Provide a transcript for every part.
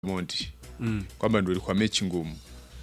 Monti Mm. kwamba ndio ilikuwa mechi ngumu,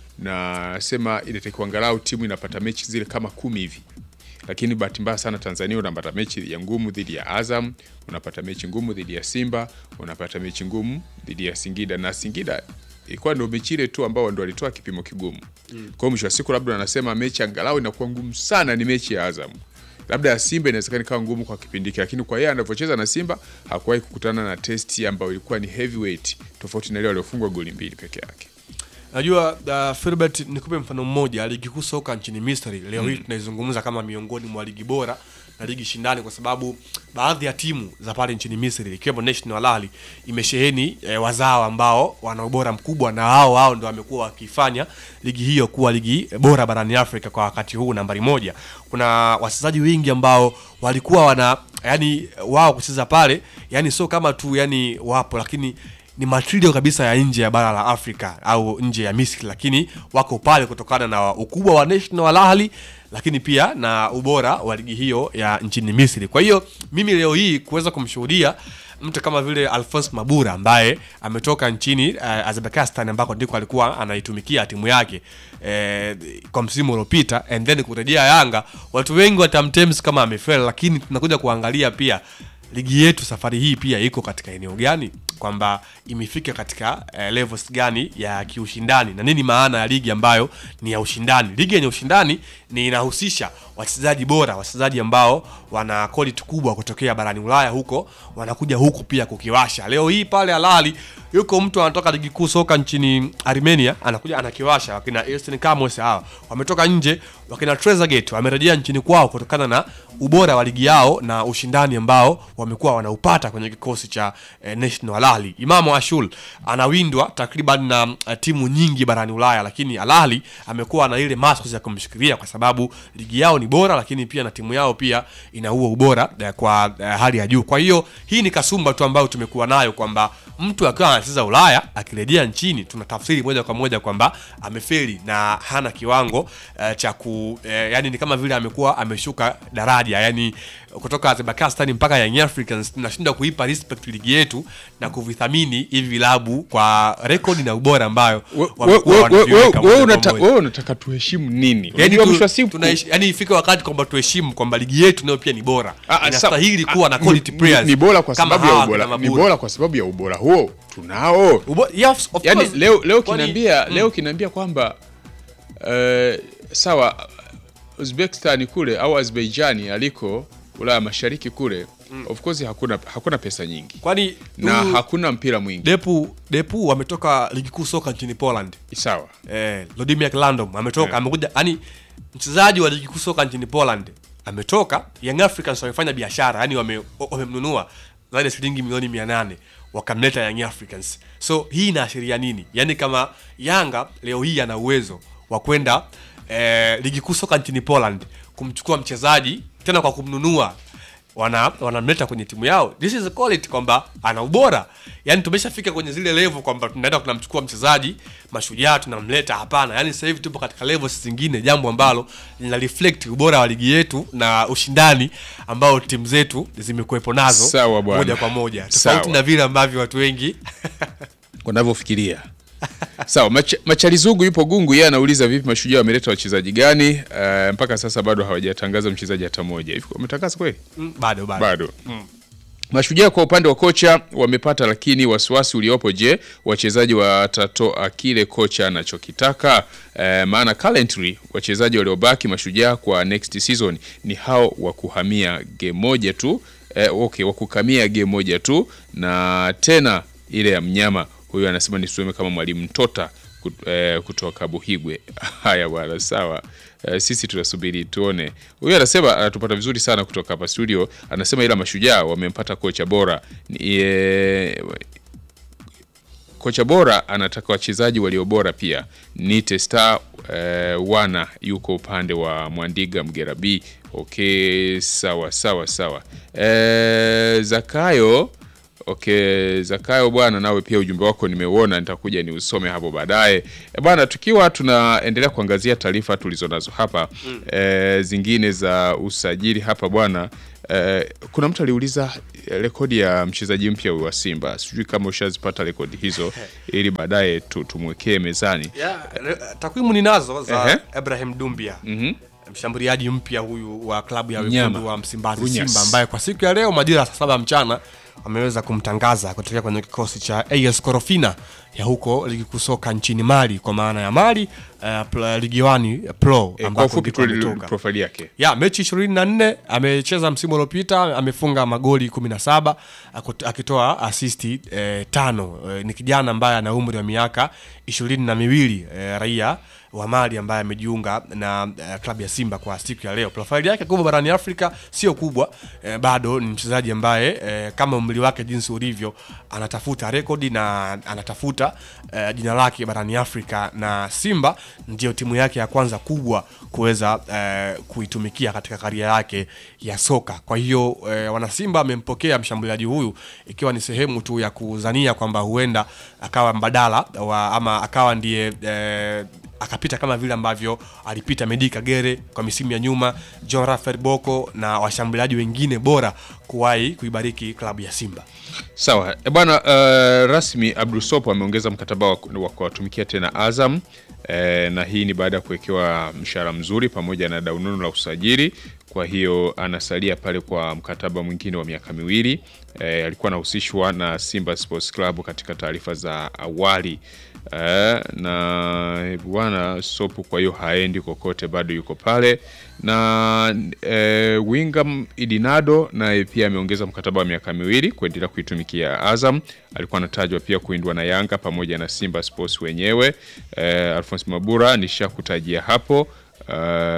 na sema inatakiwa angalau timu inapata mechi zile kama kumi hivi, lakini bahati mbaya sana Tanzania unapata mechi ya ngumu dhidi ya Azam, unapata mechi ngumu dhidi ya Simba, unapata mechi ngumu dhidi ya Singida, na Singida ilikuwa ndio mechi ile tu ambao ndio walitoa kipimo kigumu. Kwa hiyo mwisho wa siku labda anasema mechi angalau inakuwa ngumu sana ni mechi ya Azam labda ya Simba inawezekana ikawa ngumu kwa kipindi hiki, lakini kwa yeye anavyocheza na Simba hakuwahi kukutana na testi ambayo ilikuwa ni heavyweight, tofauti na ile waliofungwa goli mbili peke yake. Najua uh, Filbert, nikupe mfano mmoja. Ligi kuu soka nchini Misri leo hii tunaizungumza kama miongoni mwa ligi bora na ligi shindani, kwa sababu baadhi ya timu za pale nchini Misri ikiwemo National Al Ahly imesheheni eh, wazao ambao wana ubora mkubwa, na hao hao ndio wamekuwa wakifanya ligi hiyo kuwa ligi bora barani Afrika kwa wakati huu nambari moja. Kuna wachezaji wengi ambao walikuwa wana yani wao kucheza pale, yani sio kama tu yani wapo, lakini ni material kabisa ya nje ya bara la Afrika au nje ya Misri, lakini wako pale kutokana na ukubwa wa National Al Ahly, lakini pia na ubora wa ligi hiyo ya nchini Misri. Kwa hiyo mimi leo hii kuweza kumshuhudia mtu kama vile Alphonse Mabura ambaye ametoka nchini uh, Azerbaijan ambako ndiko alikuwa anaitumikia timu yake eh, kwa msimu uliopita and then kurejea Yanga, watu wengi watamtems kama amefeli, lakini tunakuja kuangalia pia ligi yetu safari hii pia iko katika eneo gani, kwamba imefika katika eh, levels gani ya kiushindani na nini maana ya ligi ambayo ni ya ushindani. Ligi yenye ushindani ni inahusisha wachezaji bora, wachezaji ambao wana quality kubwa kutokea barani Ulaya huko, wanakuja huku pia kukiwasha. Leo hii pale Al Ahly yuko mtu anatoka ligi kuu soka nchini Armenia anakuja anakiwasha. Wakina Eastern Kamos hawa wametoka nje, wakina Trezeguet wamerejea nchini kwao kutokana na ubora wa ligi yao na ushindani ambao wamekuwa wanaupata kwenye kikosi cha eh, National Al Ahly. Imam Ashul anawindwa takriban na eh, timu nyingi barani Ulaya, lakini Al Ahly amekuwa na ile mask ya kumshikilia kwa sababu ligi yao ni bora, lakini pia na timu yao pia ina huo ubora eh, kwa eh, hali ya juu. Kwa hiyo hii ni kasumba tu ambayo tumekuwa nayo kwamba mtu akiwa anacheza Ulaya akirejea nchini tunatafsiri moja kwa moja kwamba amefeli na hana kiwango eh, cha ku eh, yani ni kama vile amekuwa ameshuka daraja yani kutoka Azerbaijan mpaka Young Africans tunashindwa kuipa respect ligi yetu na kuvithamini hivi vilabu kwa rekodi na ubora ambayo wamekuwa wanaviweka moja kwa moja. Wewe unataka tuheshimu nini? Yani Unajua mwisho wa tu, siku tunaishi, yani ifike wakati kwamba tuheshimu kwamba ligi yetu nayo pia ni bora, Ah, ah, inastahili sa- kuwa ah, na quality ni- players ni bora kwa kama sababu ya hawa ubora, kina ni Mabura. bora kwa sababu ya ubora huo tunao. Ubo, yes, of yani course. leo leo Kwani- kinaambia Mm. leo kinaambia kwamba eh, sawa Uzbekistan kule au Azerbaijan aliko Ulaya Mashariki kule of course hakuna hakuna pesa nyingi kwani na huyu hakuna mpira mwingi Depu Depu wametoka ligi kuu soka nchini Poland. sawa Eh, Lodimir Landom ametoka Eh. amekuja, yani mchezaji wa ligi kuu soka nchini Poland ametoka. Young Africans wamefanya biashara, yani wame- wamemnunua zaidi ya shilingi milioni 800 wakamleta Young Africans. So hii inaashiria nini? Yani kama Yanga leo hii ana uwezo wa kwenda eh, ligi kuu soka nchini Poland kumchukua mchezaji tena kwa kumnunua wana wanamleta kwenye timu yao. This is a quality kwamba ana ubora. Yaani tumeshafika kwenye zile level kwamba tunaenda tunamchukua mchezaji mashujaa tunamleta. Hapana, yaani sasa hivi tupo katika levels zingine, jambo ambalo lina reflect ubora wa ligi yetu na ushindani ambao timu zetu zimekuwepo nazo Sawa bwana. moja kwa moja, tofauti Sawa. na vile ambavyo watu wengi wanavyofikiria sawa Mach, machalizugu yupo gungu yeye anauliza vipi mashujaa wameleta wachezaji gani uh, mpaka sasa bado hawajatangaza mchezaji hata mmoja hivi wametangaza kweli mm, bado bado, bado Mashujaa kwa upande wa kocha wamepata, lakini wasiwasi uliopo, je, wachezaji watatoa kile kocha anachokitaka? E, maana currently wachezaji waliobaki Mashujaa kwa next season ni hao wa kuhamia game moja tu e, okay, wa kukamia game moja tu, na tena ile ya mnyama huyu anasema nisome kama mwalimu Mtota kut- eh, kutoka Buhigwe. Haya bwana, sawa. Eh, sisi tunasubiri tuone. Huyu anasema anatupata vizuri sana kutoka hapa studio. Anasema ila mashujaa wamempata kocha bora ni, eh, kocha bora anataka wachezaji walio bora pia. Nite Star eh, wana yuko upande wa Mwandiga Mgera B. Okay, sawa sawa sawa. Eh, Zakayo Okay, Zakayo bwana, nawe pia ujumbe wako nimeuona, nitakuja ni usome hapo baadaye e bwana. Tukiwa tunaendelea kuangazia taarifa tulizonazo hapa mm. e, zingine za usajili hapa bwana e, kuna mtu aliuliza e, rekodi ya mchezaji mpya wa Simba, sijui kama ushazipata rekodi hizo ili baadaye tu, tumwekee mezani. Yeah, re- takwimu ninazo za Ehe. Ibrahim Dumbia mshambuliaji mpya huyu wa klabu ya Mnyama. wekundu wa Msimbazi Runyas. Simba, ambaye kwa siku ya leo majira ya saa saba mchana ameweza kumtangaza kutokea kwenye kikosi cha AS Korofina ya huko ligi kuu soka nchini Mali, kwa maana ya Mali uh, pl- ligi wani Pro E, kwa ambako ufupi ndiko tu ametoka. profile yake ya mechi 24 amecheza msimu uliopita amefunga magoli 17 akut- akitoa asisti eh, tano eh, ni kijana ambaye ana umri wa miaka ishirini na miwili eh, raia wa Mali ambaye amejiunga na eh, klabu ya Simba kwa siku ya leo. Profile yake kubwa barani Afrika sio kubwa eh, bado ni mchezaji ambaye eh, kama umri wake jinsi ulivyo anatafuta rekodi na anatafuta eh, jina lake barani Afrika na Simba ndio timu yake ya kwanza kubwa kuweza eh, kuitumikia katika karia yake ya soka. Kwa hiyo eh, wanasimba amempokea mshambuliaji huyu ikiwa ni sehemu tu ya kuzania kwamba huenda akawa mbadala wa, ama akawa ndiye eh, akapita kama vile ambavyo alipita Medi Kagere kwa misimu ya nyuma, John Rafael Boko na washambuliaji wengine bora kuwahi kuibariki klabu ya Simba. Sawa e bwana, uh, rasmi Abdul Sopo ameongeza mkataba wa wa kuwatumikia tena Azam e, na hii ni baada ya kuwekewa mshahara mzuri pamoja na daunono la usajili. Kwa hiyo anasalia pale kwa mkataba mwingine wa miaka miwili. E, alikuwa anahusishwa na Simba Sports Club katika taarifa za awali e, na bwana Sopo kwa hiyo haendi kokote, bado yuko pale na e, Wingam Idinado naye pia ameongeza mkataba wa miaka miwili kuendelea kuitumikia Azam. Alikuwa anatajwa pia kuindwa na Yanga pamoja na Simba Sports wenyewe. E, Alphonse Mabura nishakutajia hapo. Uh,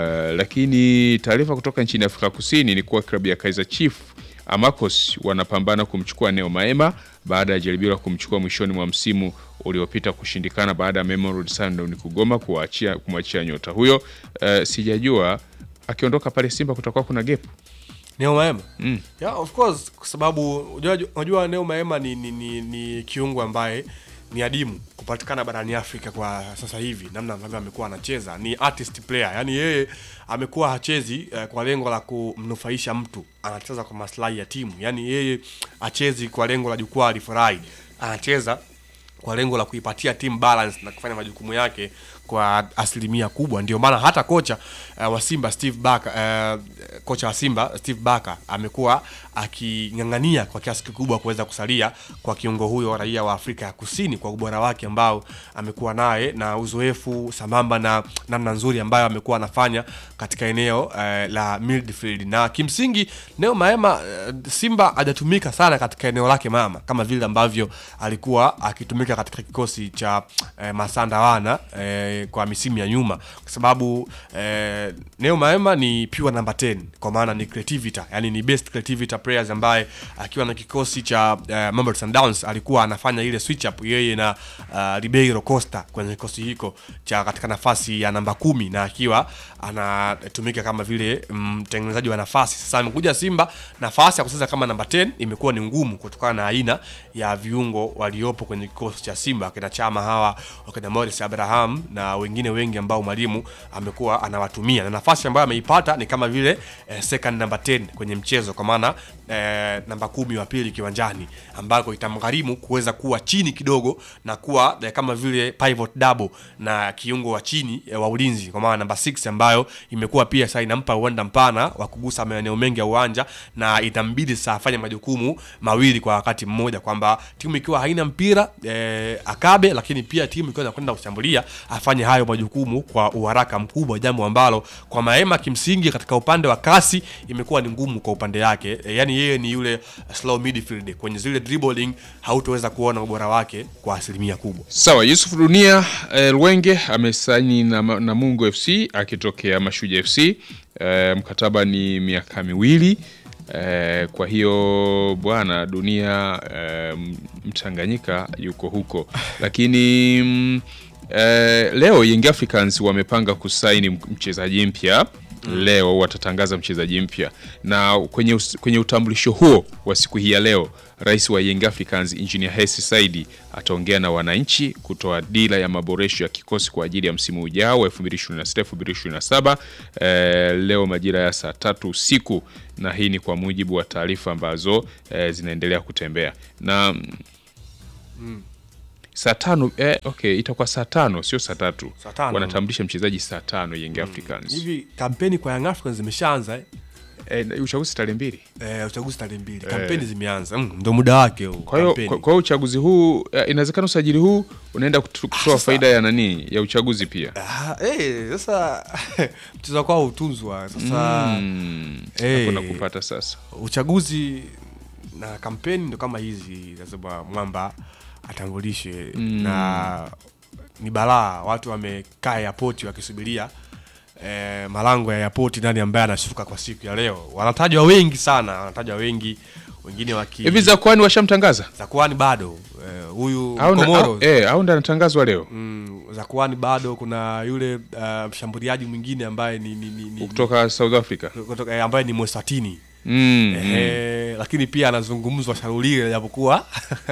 lakini taarifa kutoka nchini Afrika Kusini ni kuwa klabu ya Kaizer Chief Amakos wanapambana kumchukua Neo Maema baada ya jaribio la kumchukua mwishoni mwa msimu uliopita kushindikana baada ya Mamelodi Sundowns kugoma kuachia kumwachia nyota huyo. Uh, sijajua akiondoka pale Simba kutakuwa kuna gap. Neo Maema Mm. yeah, of course kwa sababu unajua- unajua Neo Maema ni, ni, ni, ni kiungo ambaye ni adimu kupatikana barani Afrika kwa sasa hivi, namna ambavyo amekuwa anacheza ni artist player, yani yeye amekuwa hachezi eh, kwa lengo la kumnufaisha mtu, anacheza kwa maslahi ya timu, yani yeye hachezi kwa lengo la jukwaa lifurahi, anacheza kwa lengo la kuipatia timu balance na kufanya majukumu yake kwa asilimia kubwa. Ndio maana hata kocha uh, wa Simba Steve Barker uh, kocha wa Simba Steve Barker amekuwa aking'ang'ania kwa kiasi kikubwa kuweza kusalia kwa kiungo huyo raia wa Afrika ya Kusini kwa ubora wake ambao amekuwa naye na uzoefu sambamba na namna nzuri ambayo amekuwa anafanya katika eneo uh, la midfield na kimsingi Neo Maema uh, Simba hajatumika sana katika eneo lake mama kama vile ambavyo alikuwa akitumika katika kikosi cha eh, Masanda Wana eh, kwa misimu ya nyuma, kwa sababu eh, Neo Maema ni pure number 10 kwa maana ni creativity, yani ni best creativity players ambaye akiwa na kikosi cha eh, Mamelodi Sundowns alikuwa anafanya ile switch up yeye na uh, Ribeiro Costa kwenye kikosi hiko cha katika nafasi ya namba kumi na akiwa anatumika kama vile mtengenezaji wa nafasi. Sasa amekuja Simba, nafasi ya kucheza kama namba 10 imekuwa ni ngumu kutokana na aina ya viungo waliopo kwenye kikosi cha Simba, wakina Chama hawa, wakina Morris Abraham na wengine wengi ambao mwalimu amekuwa anawatumia, na nafasi ambayo ameipata ni kama vile eh, second number 10 kwenye mchezo, kwa maana eh, namba kumi wa pili kiwanjani, ambako itamgharimu kuweza kuwa chini kidogo na kuwa eh, kama vile pivot double na kiungo wa chini eh, wa ulinzi, kwa maana namba 6 ambayo imekuwa pia sasa inampa uwanda mpana wa kugusa maeneo mengi ya uwanja na itambidi sasa afanye majukumu mawili kwa wakati mmoja, kwamba timu ikiwa haina mpira eh, akabe, lakini pia timu ikiwa inakwenda kushambulia afanye hayo majukumu kwa uharaka mkubwa, jambo ambalo kwa Maema kimsingi katika upande wa kasi imekuwa ni ngumu kwa upande yake. E, yani yeye ni yule slow midfield kwenye zile dribbling, hautoweza kuona ubora wake kwa asilimia kubwa. Sawa, Yusuf Dunia eh, Lwenge amesaini na, na Mungu FC akitokea Mashujaa FC. Eh, mkataba ni miaka miwili. Eh, kwa hiyo bwana Dunia eh, Mtanganyika yuko huko, lakini mm, eh, leo Young Africans wamepanga kusaini mchezaji mpya leo watatangaza mchezaji mpya na kwenye, us- kwenye utambulisho huo wa siku hii ya leo rais wa Young Africans Engineer Hersi Said ataongea na wananchi kutoa dira ya maboresho ya kikosi kwa ajili ya msimu ujao wa 2026-2027 eh, leo majira ya saa tatu usiku, na hii ni kwa mujibu wa taarifa ambazo eh, zinaendelea kutembea na mm, saa tano eh, okay, itakuwa saa tano sio saa tatu. Saa tano. Wanatambulisha mchezaji saa tano Young Africans. hivi kampeni kwa Young Africans zimeshaanza eh? Eh, na uchaguzi tarehe mbili. Eh, uchaguzi tarehe mbili kampeni zimeanza mm, ndo muda wake huu Kwa hiyo kampeni. kwa kwa hiyo uchaguzi huu eh, inawezekana usajili huu unaenda kutu- kutoa sasa- faida ya nani ya uchaguzi pia. Ah, eh, sasa mchezo kwao utunzwa sasa Mm, eh, hapo nakupata sasa. uchaguzi na kampeni ndo kama hizi lazima mwamba atambulishe na ni balaa watu wamekaa airport wakisubiria eh, malango ya airport nani ambaye anashuka kwa siku ya leo wanatajwa wengi sana wanatajwa wengi wengine waki Hivi za kwani washamtangaza? Zakuani bado eh, huyu Au na- Komoro au- eh, au ndo anatangazwa leo mm, Zakuani bado kuna yule uh, mshambuliaji mwingine ambaye ni, ni, ni, ni kutoka South Africa. kutoka, eh, ambaye ni Mwesatini Mm, mm. Ehe, lakini pia anazungumzwa Sharulile japokuwa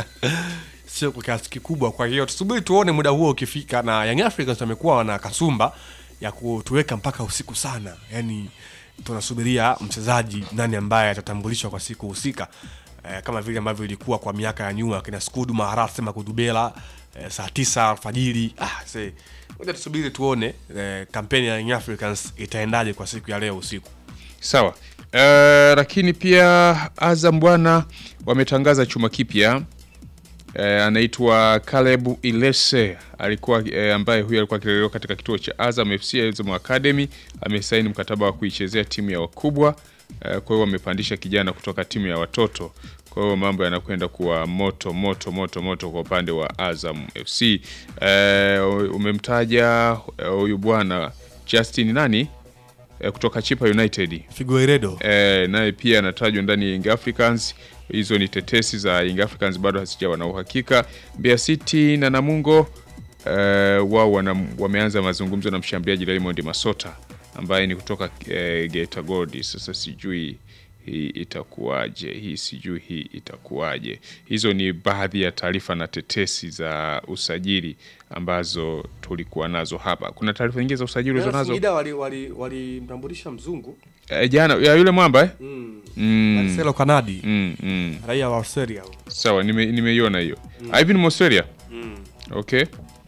sio kwa kiasi kikubwa. Kwa hiyo tusubiri tuone muda huo ukifika, na Young Africans wamekuwa wana kasumba ya kutuweka mpaka usiku sana, yani tunasubiria mchezaji nani ambaye atatambulishwa kwa siku husika eh, kama vile ambavyo ilikuwa kwa miaka ya nyuma kina Skudu Maharat sema Kudubela eh, saa tisa alfajiri. Ah, se ngoja tusubiri tuone eh, kampeni ya Young Africans itaendaje kwa siku ya leo usiku. Sawa. Eh, lakini pia Azam bwana wametangaza chuma kipya eh, anaitwa Caleb Ilese alikuwa eh, ambaye huyu alikuwa akilelewa katika kituo cha Azam FC Azam Academy amesaini mkataba wa kuichezea timu ya wakubwa eh, kwa hiyo wamepandisha kijana kutoka timu ya watoto kwa hiyo mambo yanakwenda kuwa moto moto moto moto kwa upande wa Azam FC eh, umemtaja eh, huyu bwana Justin nani eh, kutoka Chipa United Figueiredo e, naye pia anatajwa ndani ya Young Africans. Hizo ni tetesi za Young Africans, bado hazijawa na uhakika. Mbeya City na Namungo e, wao wana- wameanza mazungumzo na mshambuliaji Raymond Masota ambaye ni kutoka e, Geita Gold. Sasa sijui hii itakuwaje, hii sijui hii itakuwaje. Hizo ni baadhi ya taarifa na tetesi za usajili ambazo tulikuwa nazo hapa. Kuna taarifa nyingine za usajili ulizo nazo Singida walimtambulisha wali, walimtambulisha mzungu e, jana ya yule mwamba eh? mm. mm. Marcelo Kanadi Mm, mm. raia wa Australia huyo. Sawa, nime- nimeiona hiyo. Ivan Moseria. Okay.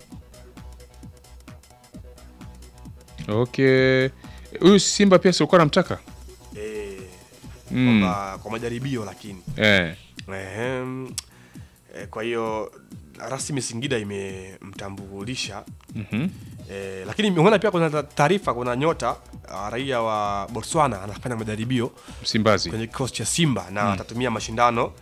Okay. Huyu Simba pia si ulikuwa namtaka? Eh, Mm. kwamba kwa majaribio lakini Eh. Ehem. Eh, kwa hiyo rasmi Singida imemtambulisha Mhm. eh, lakini umeona pia kuna ta- taarifa kuna nyota uh, raia wa Botswana anafanya majaribio Msimbazi. kwenye kikosi cha Simba na atatumia mashindano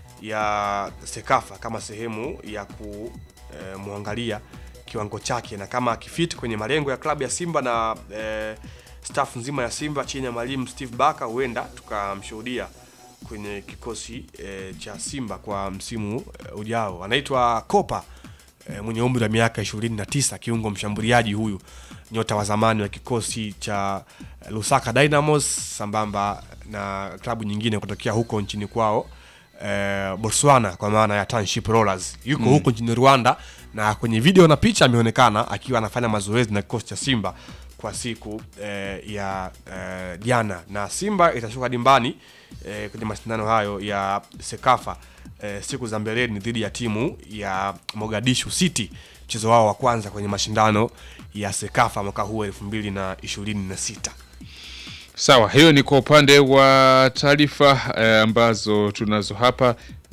ya Sekafa kama sehemu ya kumwangalia kiwango chake na kama akifit kwenye malengo ya klabu ya Simba na eh, staff nzima ya Simba chini ya mwalimu Steve Baka, huenda tukamshuhudia kwenye kikosi eh, cha Simba kwa msimu eh, ujao. Anaitwa Kopa eh, mwenye umri wa miaka 29, kiungo mshambuliaji huyu, nyota wa zamani wa kikosi cha eh, Lusaka Dynamos sambamba na klabu nyingine kutokea huko nchini kwao eh, Botswana kwa maana ya Township Rollers. Yuko huko nchini Rwanda na kwenye video na picha ameonekana akiwa anafanya mazoezi na kikosi cha Simba kwa siku eh, ya eh, jana na Simba itashuka dimbani eh, kwenye mashindano hayo ya Sekafa eh, siku za mbeleni dhidi ya timu ya Mogadishu City, mchezo wao wa kwanza kwenye mashindano ya Sekafa mwaka huu elfu mbili na ishirini na sita. Sawa, hiyo ni kwa upande wa taarifa eh, ambazo tunazo hapa,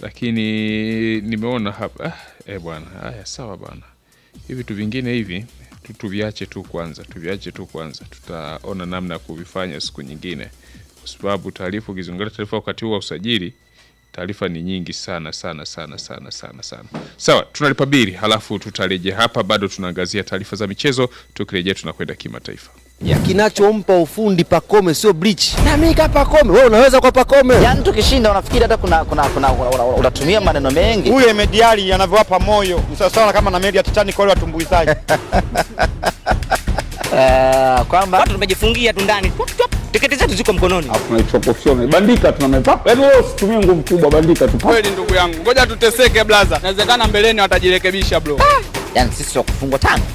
lakini nimeona hapa ah, eh bwana, haya sawa bwana, hivi vitu vingine hivi tu- tuviache tu kwanza, tuviache tu kwanza, tutaona namna ya kuvifanya siku nyingine, kwa sababu taarifa, ukizungumzia taarifa wakati huu wa usajili, taarifa ni nyingi sana sana sana sana sana sana. Sawa, tunalipa bili, halafu tutarejea hapa, bado tunaangazia taarifa za michezo. Tukirejea tunakwenda kimataifa. ya kinachompa ufundi Pacome sio bleach. Na mimi kama Pacome, wewe unaweza kwa Pacome. Yaani tukishinda unafikiri hata kuna kuna kuna una- una- unatumia maneno mengi. huyo Emediali anavyowapa moyo ni sawasawa kama na meli ya Titanic wale watumbuizaji. uh, kwamba watu tumejifungia tu ndani Tup, tup. tiketi zetu ziko mkononi Alafu tunaichopofia bandika tunamepapa. Yaani wewe usitumie nguvu kubwa bandika tu. kweli ndugu yangu ngoja tuteseke blaza inawezekana mbeleni watajirekebisha bro yani sisi wa kufungwa tano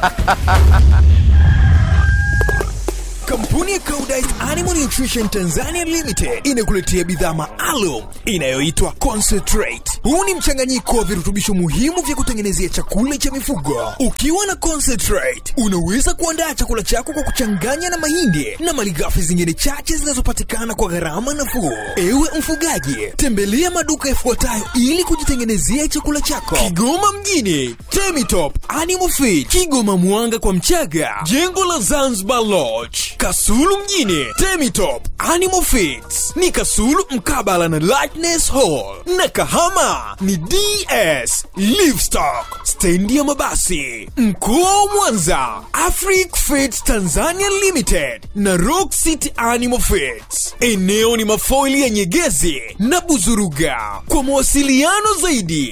Kampuni ya Koudijt Animal Nutrition Tanzania Limited inakuletea bidhaa maalum inayoitwa Concentrate. Huu ni mchanganyiko wa virutubisho muhimu vya kutengenezea chakula cha mifugo. Ukiwa na Concentrate, unaweza kuandaa chakula chako kwa kuchanganya na mahindi na malighafi zingine chache zinazopatikana kwa gharama nafuu. Ewe mfugaji, tembelea maduka yafuatayo ili kujitengenezea chakula chako. Kigoma mjini, Temitop Animal Feed, Kigoma Mwanga kwa Mchaga, jengo la Zanzibar Lodge, Kasulu mjini, Temitop Animal Feeds ni Kasulu mkabala na Lightness Hall, na Kahama ni DS Livestock, stendi ya mabasi. Mkoa wa Mwanza, Afric Feeds Tanzania Limited na Rock City Animal Feeds. Eneo ni mafoili ya Nyegezi na Buzuruga. Kwa mawasiliano zaidi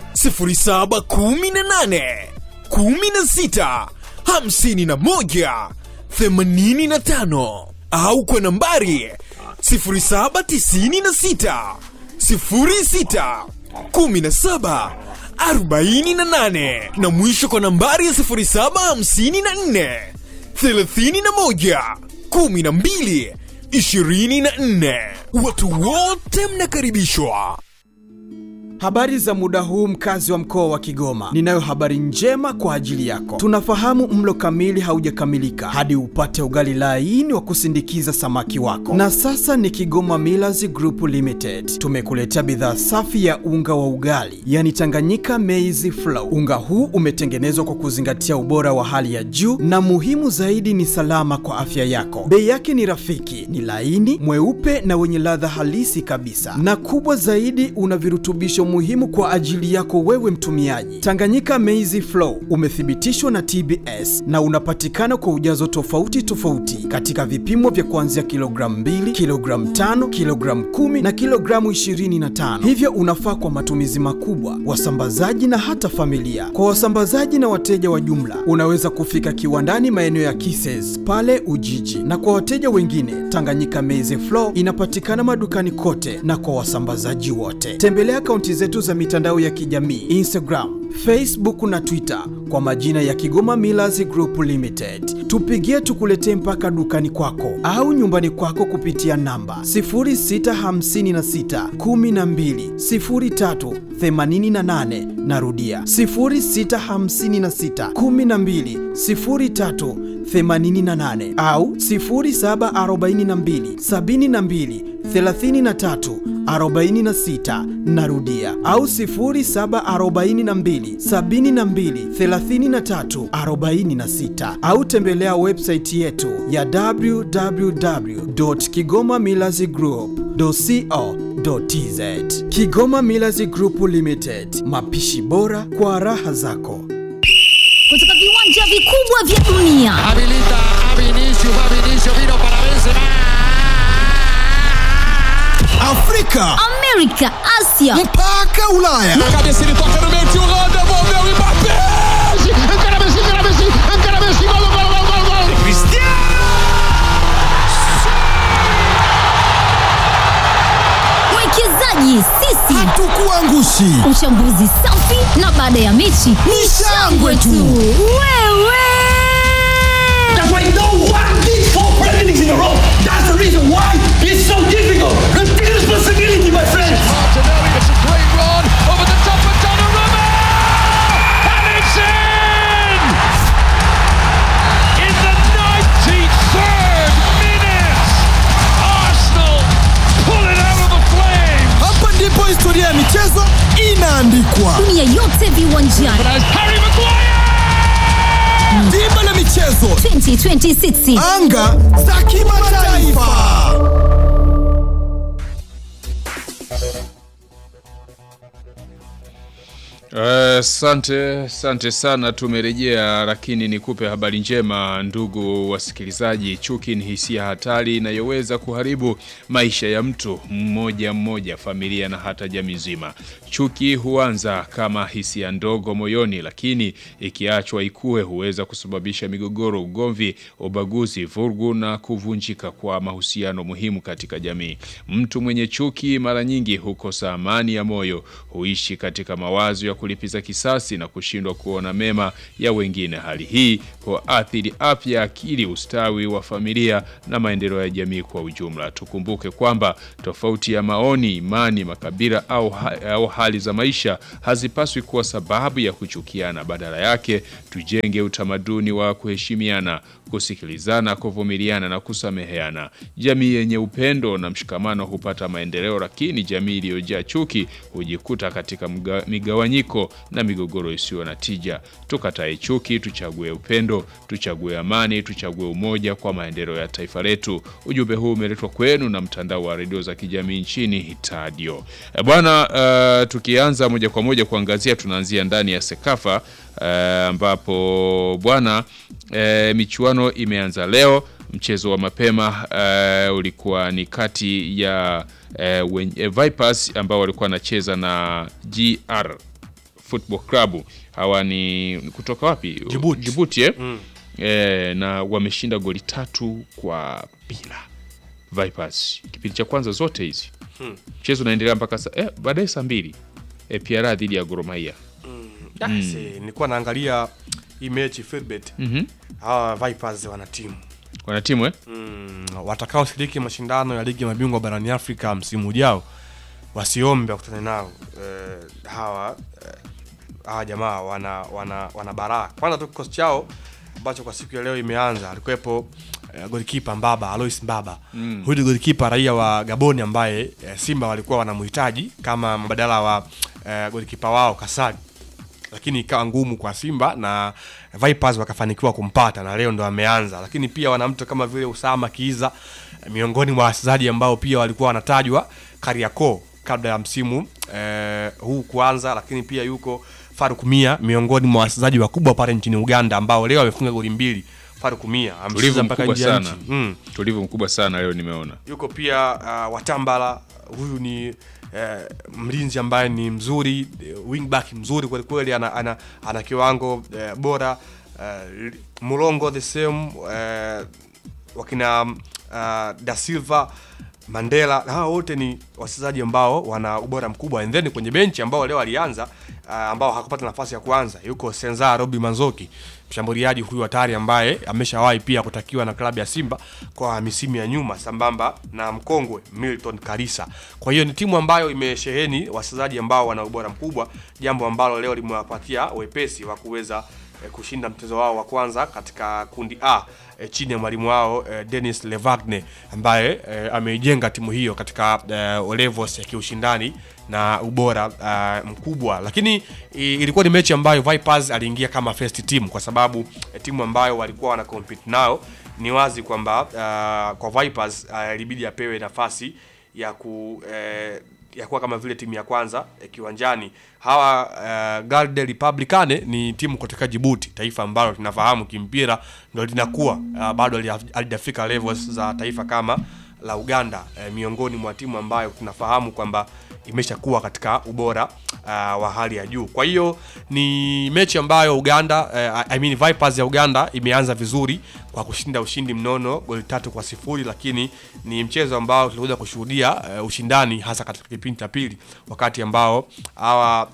0718 16 51 85 au kwa nambari 0796 06 17 48 na mwisho kwa nambari ya 0754 31 12 24. Watu wote mnakaribishwa. Habari za muda huu mkazi wa mkoa wa Kigoma. Ninayo habari njema kwa ajili yako. Tunafahamu mlo kamili haujakamilika hadi upate ugali laini wa kusindikiza samaki wako. Na sasa ni Kigoma Millers Group Limited. Tumekuletea bidhaa safi ya unga wa ugali, yani Tanganyika Maize Flour. Unga huu umetengenezwa kwa kuzingatia ubora wa hali ya juu na muhimu zaidi ni salama kwa afya yako. Bei yake ni rafiki, ni laini, mweupe na wenye ladha halisi kabisa. Na kubwa zaidi una virutubisho muhimu kwa ajili yako wewe mtumiaji. Tanganyika Maize Flour umethibitishwa na TBS na unapatikana kwa ujazo tofauti tofauti katika vipimo vya kuanzia kilogramu 2, kilogramu 5, kilogramu 10 na kilogramu 25. Hivyo unafaa kwa matumizi makubwa, wasambazaji na hata familia. Kwa wasambazaji na wateja wa jumla, unaweza kufika kiwandani maeneo ya Kises pale Ujiji, na kwa wateja wengine, Tanganyika Maize Flour inapatikana madukani kote na kwa wasambazaji wote. Tembelea akaunti zetu za mitandao ya kijamii Instagram, Facebook na Twitter kwa majina ya Kigoma Millers Group Limited. Tupigie tukuletee mpaka dukani kwako au nyumbani kwako kupitia namba 0656 12 03 88. Narudia 0656 12 03 88 au 0742 72 33 46 narudia au 0742 72 33 46 au tembelea website yetu ya www.kigomamillazgroup.co.tz Kigoma Millers Group Limited, mapishi bora kwa raha zako. kutoka viwanja vikubwa vya dunia Habilita a Vinicius, va Vinicius, vino para Benzema. Afrika, amerika asia mpaka Ulaya. Na cabeça ele toca no meio, tio Rô, devolveu o Mbappé. Encara Messi, encara Messi, encara Messi, gol, gol, gol, gol, gol. Cristiano! mwekezaji sisi Hatukuangushi. uchambuzi safi na baada ya mechi ni shangwe tu wewe That's why no one did four Premier Leagues in a row. That's the reason why it's so difficult. Take responsibility, my friends. Martinelli, it's a great run over the top of Donnarumma. And it's in! In the 93rd minute, Arsenal pull it out of the flames. Hapa ndipo historia ya michezo inaandikwa. dunia yote viwanjani As Harry Maguire! Dimba la michezo, 2026 anga za kimataifa. Asante asante sana, tumerejea, lakini nikupe habari njema ndugu wasikilizaji. Chuki ni hisia hatari inayoweza kuharibu maisha ya mtu mmoja mmoja, familia na hata jamii nzima. Chuki huanza kama hisia ndogo moyoni, lakini ikiachwa ikue huweza kusababisha migogoro, ugomvi, ubaguzi, vurugu na kuvunjika kwa mahusiano muhimu katika jamii. Mtu mwenye chuki mara nyingi hukosa amani ya moyo, huishi katika mawazo ya kulipiza kisasi na kushindwa kuona mema ya wengine. Hali hii huathiri afya ya akili, ustawi wa familia na maendeleo ya jamii kwa ujumla. Tukumbuke kwamba tofauti ya maoni, imani, makabila au, ha au hali za maisha hazipaswi kuwa sababu ya kuchukiana. Badala yake, tujenge utamaduni wa kuheshimiana, kusikilizana, kuvumiliana na kusameheana. Jamii yenye upendo na mshikamano hupata maendeleo, lakini jamii iliyojaa chuki hujikuta katika mga, migawanyiko na migogoro isiyo na tija. Tukatae chuki, tuchague upendo, tuchague amani, tuchague umoja kwa maendeleo ya taifa letu. Ujumbe huu umeletwa kwenu na mtandao wa redio za kijamii nchini Hitadio. E bwana, uh, tukianza moja kwa moja kuangazia, tunaanzia ndani ya Sekafa ambapo uh, bwana uh, michuano imeanza leo. Mchezo wa mapema uh, ulikuwa ni kati ya uh, wen, uh, Vipers ambao walikuwa wanacheza na GR Football Club. Hawa ni kutoka wapi? Djibouti. Djibouti eh? Mm. E, na wameshinda goli tatu kwa bila Vipers kipindi cha kwanza zote hizi Hmm. mchezo unaendelea mpaka sa, eh, baadaye saa mbili e, PRA dhidi ya Gor Mahia Mm. Si, nilikuwa naangalia hii mechi Filbert. Mhm. Hawa Vipers wana timu wana timu eh? mm, watakaoshiriki mashindano ya ligi ya mabingwa barani Afrika msimu ujao wasiombe wakutane nao eh, hawa eh, hawa jamaa wana wana wana baraa. Kwanza tu kikosi chao ambacho kwa siku ya leo imeanza alikuwepo eh, golikipa Mbaba Alois Mbaba Mm. huyu ni golikipa raia wa Gaboni ambaye eh, Simba walikuwa wanamhitaji kama mbadala wa eh, golikipa wao Kasadi lakini ikawa ngumu kwa Simba na Vipers wakafanikiwa kumpata na leo ndo ameanza. Lakini pia wana mtu kama vile Usama Kiiza eh, miongoni mwa wachezaji ambao pia walikuwa wanatajwa Kariakoo kabla ya msimu eh, huu kuanza, lakini pia yuko Faruk Mia miongoni mwa wachezaji wakubwa pale nchini Uganda ambao leo amefunga goli mbili. Faruk Mia tulivu amecheza mpaka mkubwa nje ya sana nchi. Mm. tulivu mkubwa sana leo nimeona Yuko pia uh, Watambala, huyu ni eh, mlinzi ambaye ni mzuri eh, wingback mzuri kweli kweli, ana, ana, ana kiwango eh, bora eh, Mulongo the same eh, wakina uh, Da Silva Mandela hawa wote ni wachezaji ambao wana ubora mkubwa, and then kwenye benchi ambao leo alianza uh, ambao hakupata nafasi ya kuanza yuko Senza Robi Manzoki, mshambuliaji huyu hatari ambaye ameshawahi pia kutakiwa na klabu ya Simba kwa misimu ya nyuma, sambamba na mkongwe Milton Karisa. Kwa hiyo ni timu ambayo imesheheni wachezaji ambao wana ubora mkubwa, jambo ambalo leo limewapatia wepesi wa kuweza eh, kushinda mchezo wao wa kwanza katika kundi A eh, chini ya mwalimu wao eh, Dennis Levagne ambaye eh, ameijenga timu hiyo katika eh, levels ya kiushindani na ubora uh, mkubwa, lakini i, ilikuwa ni mechi ambayo Vipers aliingia kama first team kwa sababu eh, timu ambayo walikuwa wana compete nao ni wazi kwamba uh, kwa Vipers uh, ilibidi apewe nafasi ya ku eh, ya kuwa kama vile timu ya kwanza eh, kiwanjani. Hawa uh, Garde Republicane ni timu kutoka Djibouti, taifa ambalo tunafahamu kimpira ndio linakuwa uh, bado halija- halijafika levels za taifa kama la Uganda eh, miongoni mwa timu ambayo tunafahamu kwamba imeshakuwa katika ubora uh, wa hali ya juu. Kwa hiyo ni mechi ambayo Uganda eh, I mean Vipers ya Uganda imeanza vizuri kwa kushinda ushindi mnono goli tatu kwa sifuri, lakini ni mchezo ambao tulikuja kushuhudia uh, ushindani hasa katika kipindi cha pili, wakati ambao hawa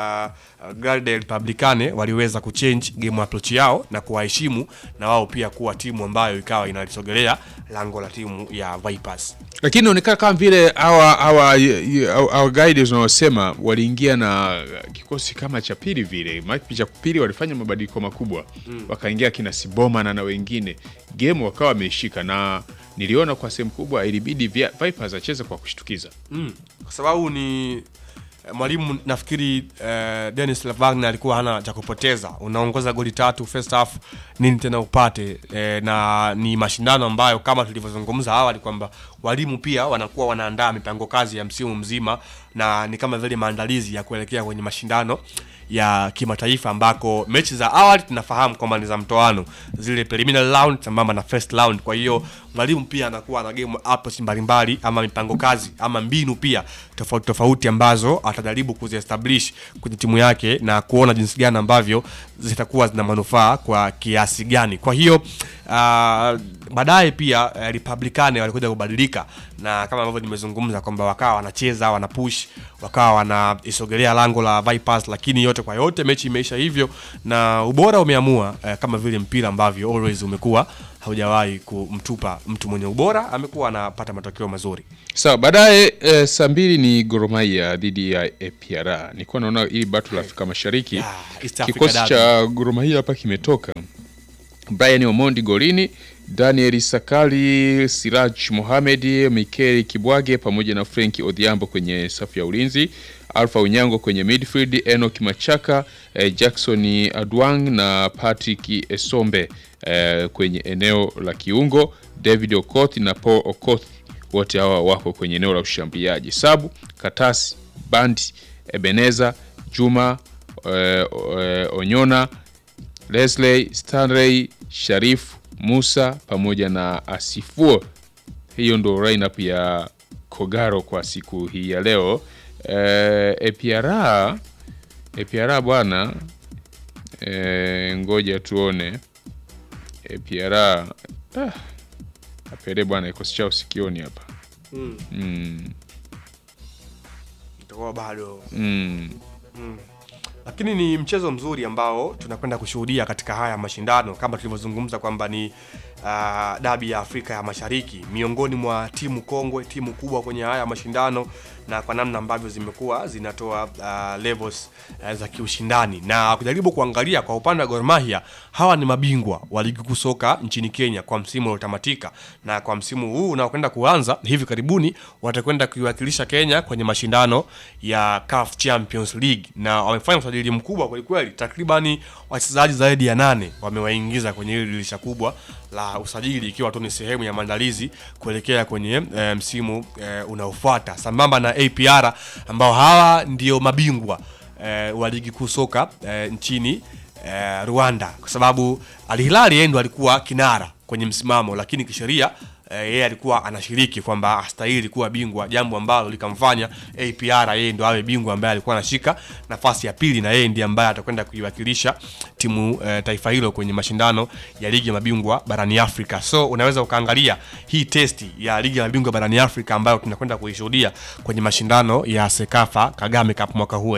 uh, Garde Republicane waliweza kuchange game approach yao na kuwaheshimu na wao pia kuwa timu ambayo ikawa inalisogelea lango la timu ya Vipers. lakini inaonekana kama vile hawa hawa hawa guides wanaosema waliingia na kikosi kama cha pili vile, maana kipindi cha pili walifanya mabadiliko makubwa Mm. wakaingia kina Siboma na na wengine, game wakawa wameishika, na niliona kwa sehemu kubwa ilibidi vya- Vipers acheze kwa kushtukiza. Mm. Kwa sababu ni eh, mwalimu nafikiri eh, Dennis Lavagna alikuwa hana cha kupoteza. Unaongoza goli tatu first half, nini tena upate? Eh, na ni mashindano ambayo kama tulivyozungumza awali kwamba walimu pia wanakuwa wanaandaa mipango kazi ya msimu mzima, na ni kama vile maandalizi ya kuelekea kwenye mashindano ya kimataifa ambako mechi za awali tunafahamu kwamba ni za mtoano zile preliminary round sambamba na first round kwa hiyo mwalimu pia anakuwa na game approach mbalimbali ama mipango kazi ama mbinu pia tofauti tofauti ambazo atajaribu kuziestablish kwenye timu yake na kuona jinsi gani ambavyo zitakuwa zina manufaa kwa kiasi gani kwa hiyo uh, baadaye pia uh, republicani walikuja kubadilika na kama ambavyo nimezungumza kwamba wakawa wanacheza wana push wakawa wanaisogelea lango la Vipers lakini yote kwa yote mechi imeisha hivyo na ubora umeamua uh, kama vile mpira ambavyo always umekuwa haujawahi kumtupa mtu mwenye ubora amekuwa anapata matokeo mazuri Sawa, baadaye e, saa mbili ni Gor Mahia dhidi ya APR. Nilikuwa naona hili battle la Afrika Mashariki East Africa kikosi Derby. cha Gor Mahia hapa kimetoka Brian Omondi golini, Daniel Sakali, Siraj Mohamed, Mikel Kibwage pamoja na Frank Odhiambo kwenye safu ya ulinzi, Alpha Unyango kwenye midfield, Enoch Machaka, eh, Jackson Adwang na Patrick Esombe eh, kwenye eneo la kiungo, David Okoth na Paul Okoth wote hawa wako kwenye eneo la ushambuliaji. Sabu, Katasi, Bandi, Ebeneza, Juma, eh, eh, Onyona, Lesley, Stanley, Sharif, Musa pamoja na Asifuo. Hiyo ndo lineup ya Kogaro kwa siku hii ya leo. Eh, APR APR bwana eh, ngoja tuone APR ah, apere bwana kikosi chao sikioni hapa Mm. mm, itakuwa bado mm. Mm. lakini ni mchezo mzuri ambao tunakwenda kushuhudia katika haya mashindano kama tulivyozungumza kwamba ni uh, dabi ya Afrika ya Mashariki miongoni mwa timu kongwe, timu kubwa kwenye haya mashindano na kwa namna ambavyo zimekuwa zinatoa uh, levels uh, za kiushindani na kujaribu kuangalia kwa upande wa Gor Mahia, hawa ni mabingwa wa ligi kuu soka nchini Kenya kwa msimu uliotamatika, na kwa msimu huu unaokwenda kuanza hivi karibuni watakwenda kuiwakilisha Kenya kwenye mashindano ya CAF Champions League, na wamefanya usajili mkubwa kwelikweli, takribani wachezaji zaidi ya nane wamewaingiza kwenye hili dirisha kubwa la usajili, ikiwa tu ni sehemu ya maandalizi kuelekea kwenye e, msimu e, unaofuata sambamba na APR ambao hawa ndio mabingwa e, wa ligi kuu soka e, nchini e, Rwanda, kwa sababu Al Hilal yeye ndo alikuwa kinara kwenye msimamo, lakini kisheria eh, yeye alikuwa anashiriki kwamba astahili kuwa bingwa, jambo ambalo likamfanya APR yeye ndo awe bingwa ambaye alikuwa anashika nafasi ya pili, na yeye ndiye ambaye atakwenda kuiwakilisha timu eh, taifa hilo kwenye mashindano ya ligi ya mabingwa barani Afrika. So unaweza ukaangalia hii testi ya ligi ya mabingwa barani Afrika ambayo tunakwenda kuishuhudia kwenye mashindano ya Sekafa Kagame Cup mwaka huu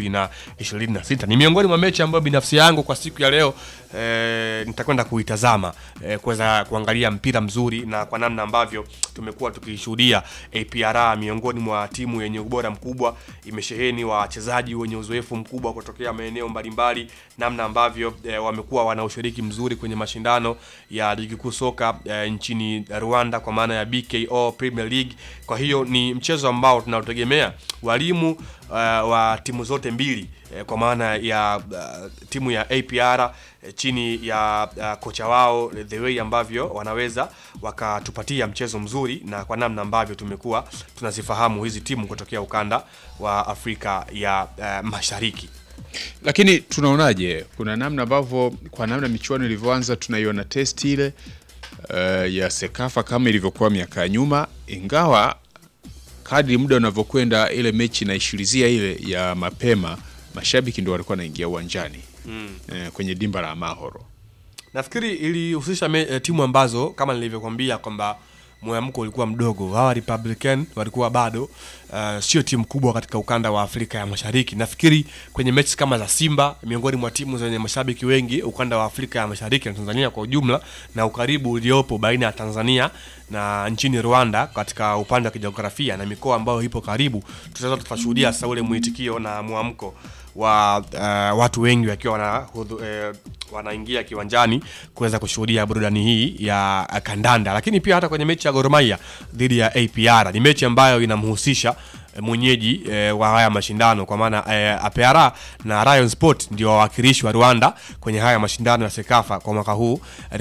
2026 ni miongoni mwa mechi ambayo binafsi yangu kwa siku ya leo eh, nitakwenda kuitazama eh, kuweza kuangalia mpira mzuri na kwa namna ambavyo tumekuwa tukishuhudia APR miongoni mwa timu yenye ubora mkubwa, imesheheni wachezaji wenye uzoefu mkubwa kutokea maeneo mbalimbali, namna ambavyo eh, wamekuwa wana ushiriki mzuri kwenye mashindano ya ligi kuu soka eh, nchini Rwanda kwa maana ya BKO Premier League. Kwa hiyo ni mchezo ambao tunaotegemea walimu uh, wa timu zote mbili eh, kwa maana ya uh, timu ya APR eh, chini ya uh, kocha wao the way ambavyo wanaweza wakatupatia mchezo mzuri na kwa namna ambavyo tumekuwa tunazifahamu hizi timu kutokea ukanda wa Afrika ya uh, Mashariki. Lakini tunaonaje, kuna namna ambavyo kwa namna michuano ilivyoanza tunaiona test ile uh, ya Sekafa kama ilivyokuwa miaka ya nyuma, ingawa kadri muda unavyokwenda ile mechi inaishirizia ile ya mapema, mashabiki ndio walikuwa wanaingia uwanjani Mm. eh, kwenye dimba la Mahoro. Nafikiri ilihusisha me- eh, timu ambazo kama nilivyokuambia kwamba mwamko ulikuwa mdogo. Hawa Republican walikuwa bado uh, sio timu kubwa katika ukanda wa Afrika ya Mashariki. Nafikiri kwenye mechi kama za Simba, miongoni mwa timu zenye mashabiki wengi ukanda wa Afrika ya Mashariki na Tanzania kwa ujumla, na ukaribu uliopo baina ya Tanzania na nchini Rwanda katika upande wa kijiografia na mikoa ambayo ipo karibu, tutaweza tukashuhudia sasa ule mwitikio na mwamko wa uh, watu wengi wakiwa wana, eh, wanaingia kiwanjani kuweza kushuhudia burudani hii ya uh, kandanda, lakini pia hata kwenye mechi ya Gor Mahia dhidi ya APR ni mechi ambayo inamhusisha eh, mwenyeji eh, wa haya mashindano kwa maana eh, APR na Rayon Sport ndio wawakilishi wa Rwanda kwenye haya mashindano ya Sekafa kwa mwaka huu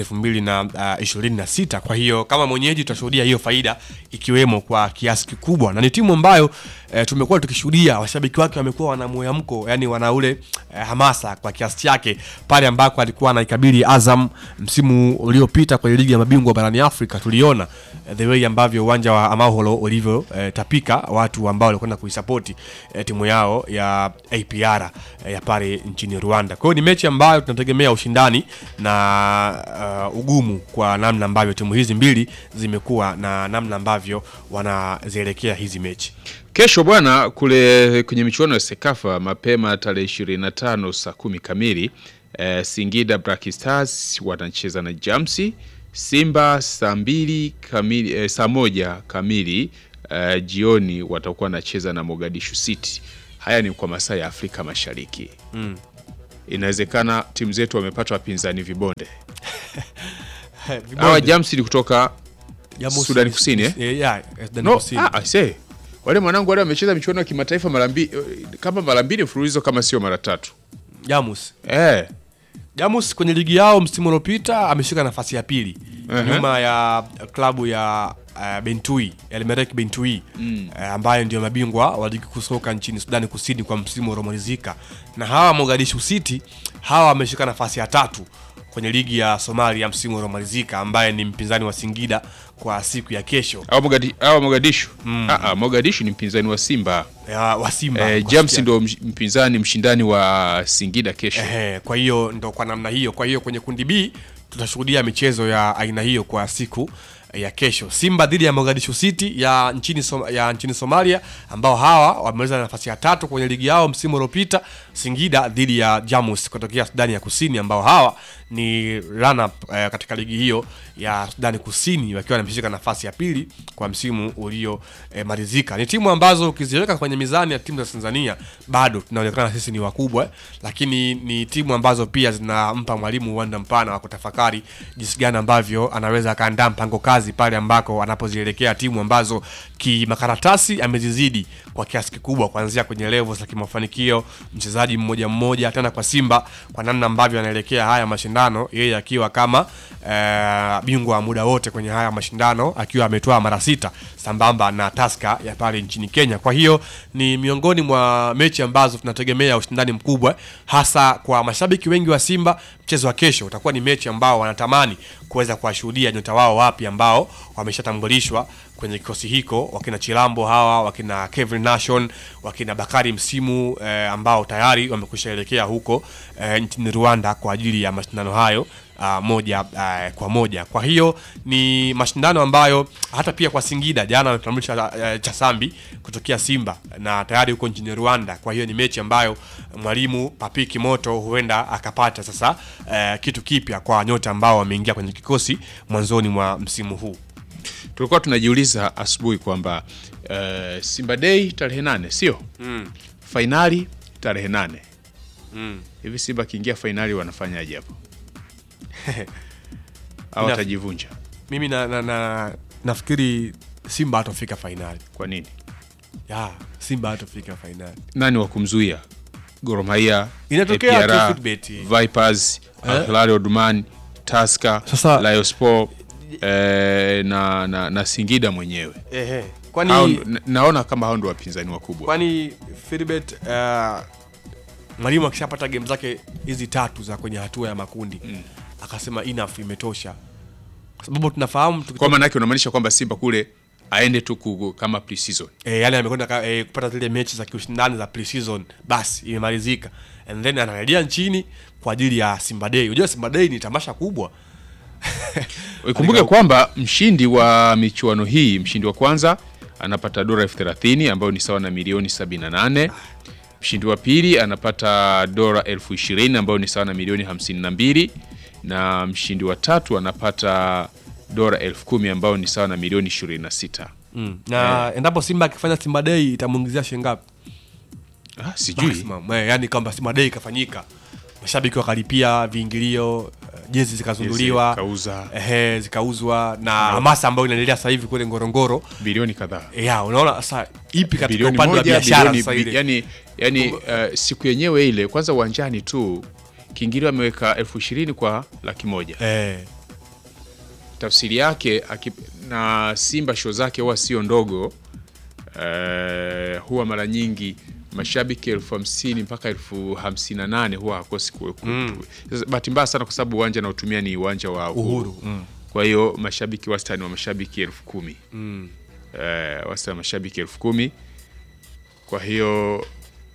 2026. Kwa hiyo kama mwenyeji tutashuhudia hiyo faida ikiwemo kwa kiasi kikubwa, na ni timu ambayo eh, tumekuwa tukishuhudia washabiki wake wamekuwa wana mwamko, yani wana ule eh, hamasa kwa kiasi chake pale ambako alikuwa anaikabili Azam msimu uliopita kwenye ligi ya mabingwa barani Afrika. Tuliona eh, the way ambavyo uwanja wa Amahoro ulivyo eh, tapika watu ambao walikwenda kuisapoti eh, timu yao ya APR eh, ya pale nchini Rwanda. Kwa hiyo ni mechi ambayo tunategemea ushindani na uh, ugumu kwa namna ambavyo timu hizi mbili zimekuwa na namna ambavyo wanazielekea hizi mechi. Kesho bwana, kule kwenye michuano ya Sekafa mapema tarehe 25 saa kumi kamili eh, Singida Black Stars wanacheza na Jamsi. Simba saa mbili kamili, eh, saa moja kamili eh, jioni watakuwa wanacheza na Mogadishu City. Haya ni kwa masaa ya Afrika Mashariki. Mm. Inawezekana timu zetu wamepata wapinzani vibonde. Vibonde. Hawa Jamsi ni kutoka Jamus- Sudani Kusini eh? Yeah, yeah, Sudani No, Kusini. ah, I say. Wale mwanangu wale wamecheza michuano ya kimataifa mara mbili kama mara mbili mfululizo kama sio mara tatu. Jamus. Eh. Jamus kwenye ligi yao msimu uliopita ameshika nafasi ya pili Ehe. nyuma ya klabu ya uh, Bentui Elmerek Bentui Mm. uh, ambayo ndio mabingwa wa ligi kuu soka nchini Sudani Kusini kwa msimu uliomalizika, na hawa Mogadishu City hawa wameshika nafasi ya tatu kwenye ligi ya Somalia msimu uliomalizika, ambaye ni mpinzani wa Singida kwa siku ya kesho. Hawa Mogadi, hawa Mogadishu. Ah, ah, Mogadishu ni mpinzani wa Simba. Ya, wa Simba. Eh, Kwa James siku ya- ndio msh- mpinzani mshindani wa Singida kesho. Ehe, kwa hiyo ndo kwa namna hiyo. Kwa hiyo kwenye kundi B tutashuhudia michezo ya aina hiyo kwa siku ya kesho. Simba dhidi ya Mogadishu City ya nchini, Som ya nchini Somalia ambao hawa wameweza nafasi ya tatu kwenye ligi yao msimu uliopita. Singida dhidi ya Jamus kutokea Sudani ya Kusini ambao hawa ni run up eh, katika ligi hiyo ya Sudani Kusini wakiwa wameshika nafasi ya pili kwa msimu uliomalizika. ni timu ambazo ukiziweka kwenye mizani ya timu za Tanzania bado tunaonekana sisi ni wakubwa, lakini ni timu ambazo pia zinampa mwalimu uwanda mpana wa kutafakari jinsi gani ambavyo anaweza akaandaa mpango kazi pale ambako anapozielekea timu ambazo kimakaratasi amezizidi kwa kiasi kikubwa, kuanzia kwenye level za kimafanikio, mchezaji mmoja mmoja, tena kwa Simba kwa namna ambavyo anaelekea haya mashindano, yeye akiwa kama eh, bingwa wa muda wote kwenye haya mashindano akiwa ametoa mara sita sambamba na Tusker ya pale nchini Kenya. Kwa hiyo ni miongoni mwa mechi ambazo tunategemea ushindani mkubwa, hasa kwa mashabiki wengi wa Simba. Mchezo wa kesho utakuwa ni mechi ambao wanatamani kuweza kuwashuhudia nyota wao wapi ambao wameshatambulishwa kwenye kikosi hiko, wakina Chilambo hawa, wakina Kevin Nation, wakina Bakari Msimu eh, ambao tayari wamekwisha elekea huko eh, nchini Rwanda kwa ajili ya mashindano hayo uh, moja uh, kwa moja. Kwa hiyo ni mashindano ambayo hata pia kwa Singida jana wametambulisha uh, Chasambi kutokea Simba na tayari huko nchini Rwanda. Kwa hiyo ni mechi ambayo mwalimu Papi Kimoto huenda akapata sasa uh, kitu kipya kwa nyota ambao wameingia kwenye kikosi mwanzoni mwa msimu huu. Tulikuwa tunajiuliza asubuhi kwamba uh, Simba Day tarehe nane sio? Mm. Fainali tarehe nane. Mm. Hivi Simba akiingia fainali wanafanyaje hapo? Au Ina- watajivunja? Mimi na, na, na, nafikiri Simba hatofika fainali. Kwa nini? Ya, Simba hatofika fainali. Nani wa kumzuia? Gor Mahia, Inatokea APR, tu Footbet. Vipers, Eh? Al Hilal Omdurman, Tusker, Sasa- Liospor eh, na, na, na Singida mwenyewe. Ehe. Kwani Hao- na- naona kama hao ndio wapinzani wakubwa. kwani Philbert uh, mwalimu akishapata game zake hizi tatu za kwenye hatua ya makundi mm. akasema enough imetosha kwa sababu tunafahamu tukitoka- Kwa maana yake unamaanisha kwamba Simba kule aende tu ku- kama pre-season. e, yani amekwenda ka- e, kupata zile mechi za kiushindani za pre-season basi imemalizika and then anarejea nchini kwa ajili ya Simba Day. Unajua Simba Day ni tamasha kubwa Ikumbuke kwamba mshindi wa michuano hii, mshindi wa kwanza anapata dola elfu thelathini ambayo ni sawa na milioni 78. Mshindi wa pili anapata dola elfu ishirini ambayo ni sawa na milioni 52, na mshindi wa tatu anapata dola elfu kumi ambayo ni sawa na milioni 26. mm. na endapo Simba akifanya Simba Day itamuongezea shilingi ngapi? Ah, sijui. Maximum, eh, yani kwamba Simba Day ikafanyika mashabiki wakalipia viingilio jezi zikazinduliwa zikauza. ehe, zikauzwa na hamasa ambayo inaendelea sasa hivi kule Ngorongoro bilioni kadhaa ya unaona sasa ipi katika bilioni upande wa moja biashara bilioni, sasa bi- ile yani, yani uh, siku yenyewe ile kwanza uwanjani tu kiingilio ameweka elfu ishirini kwa laki moja eh. tafsiri yake aki, na Simba show zake huwa sio ndogo eh, huwa mara nyingi mashabiki elfu hamsini mpaka elfu hamsini na nane huwa hakosi kuwepo. Mm. Sasa Bahati mbaya sana kwa sababu uwanja naotumia ni uwanja wa Uhuru, Uhuru, mm. kwa hiyo mashabiki wastani wa mashabiki elfu kumi Mm. eh, wastani wa mashabiki elfu kumi kwa hiyo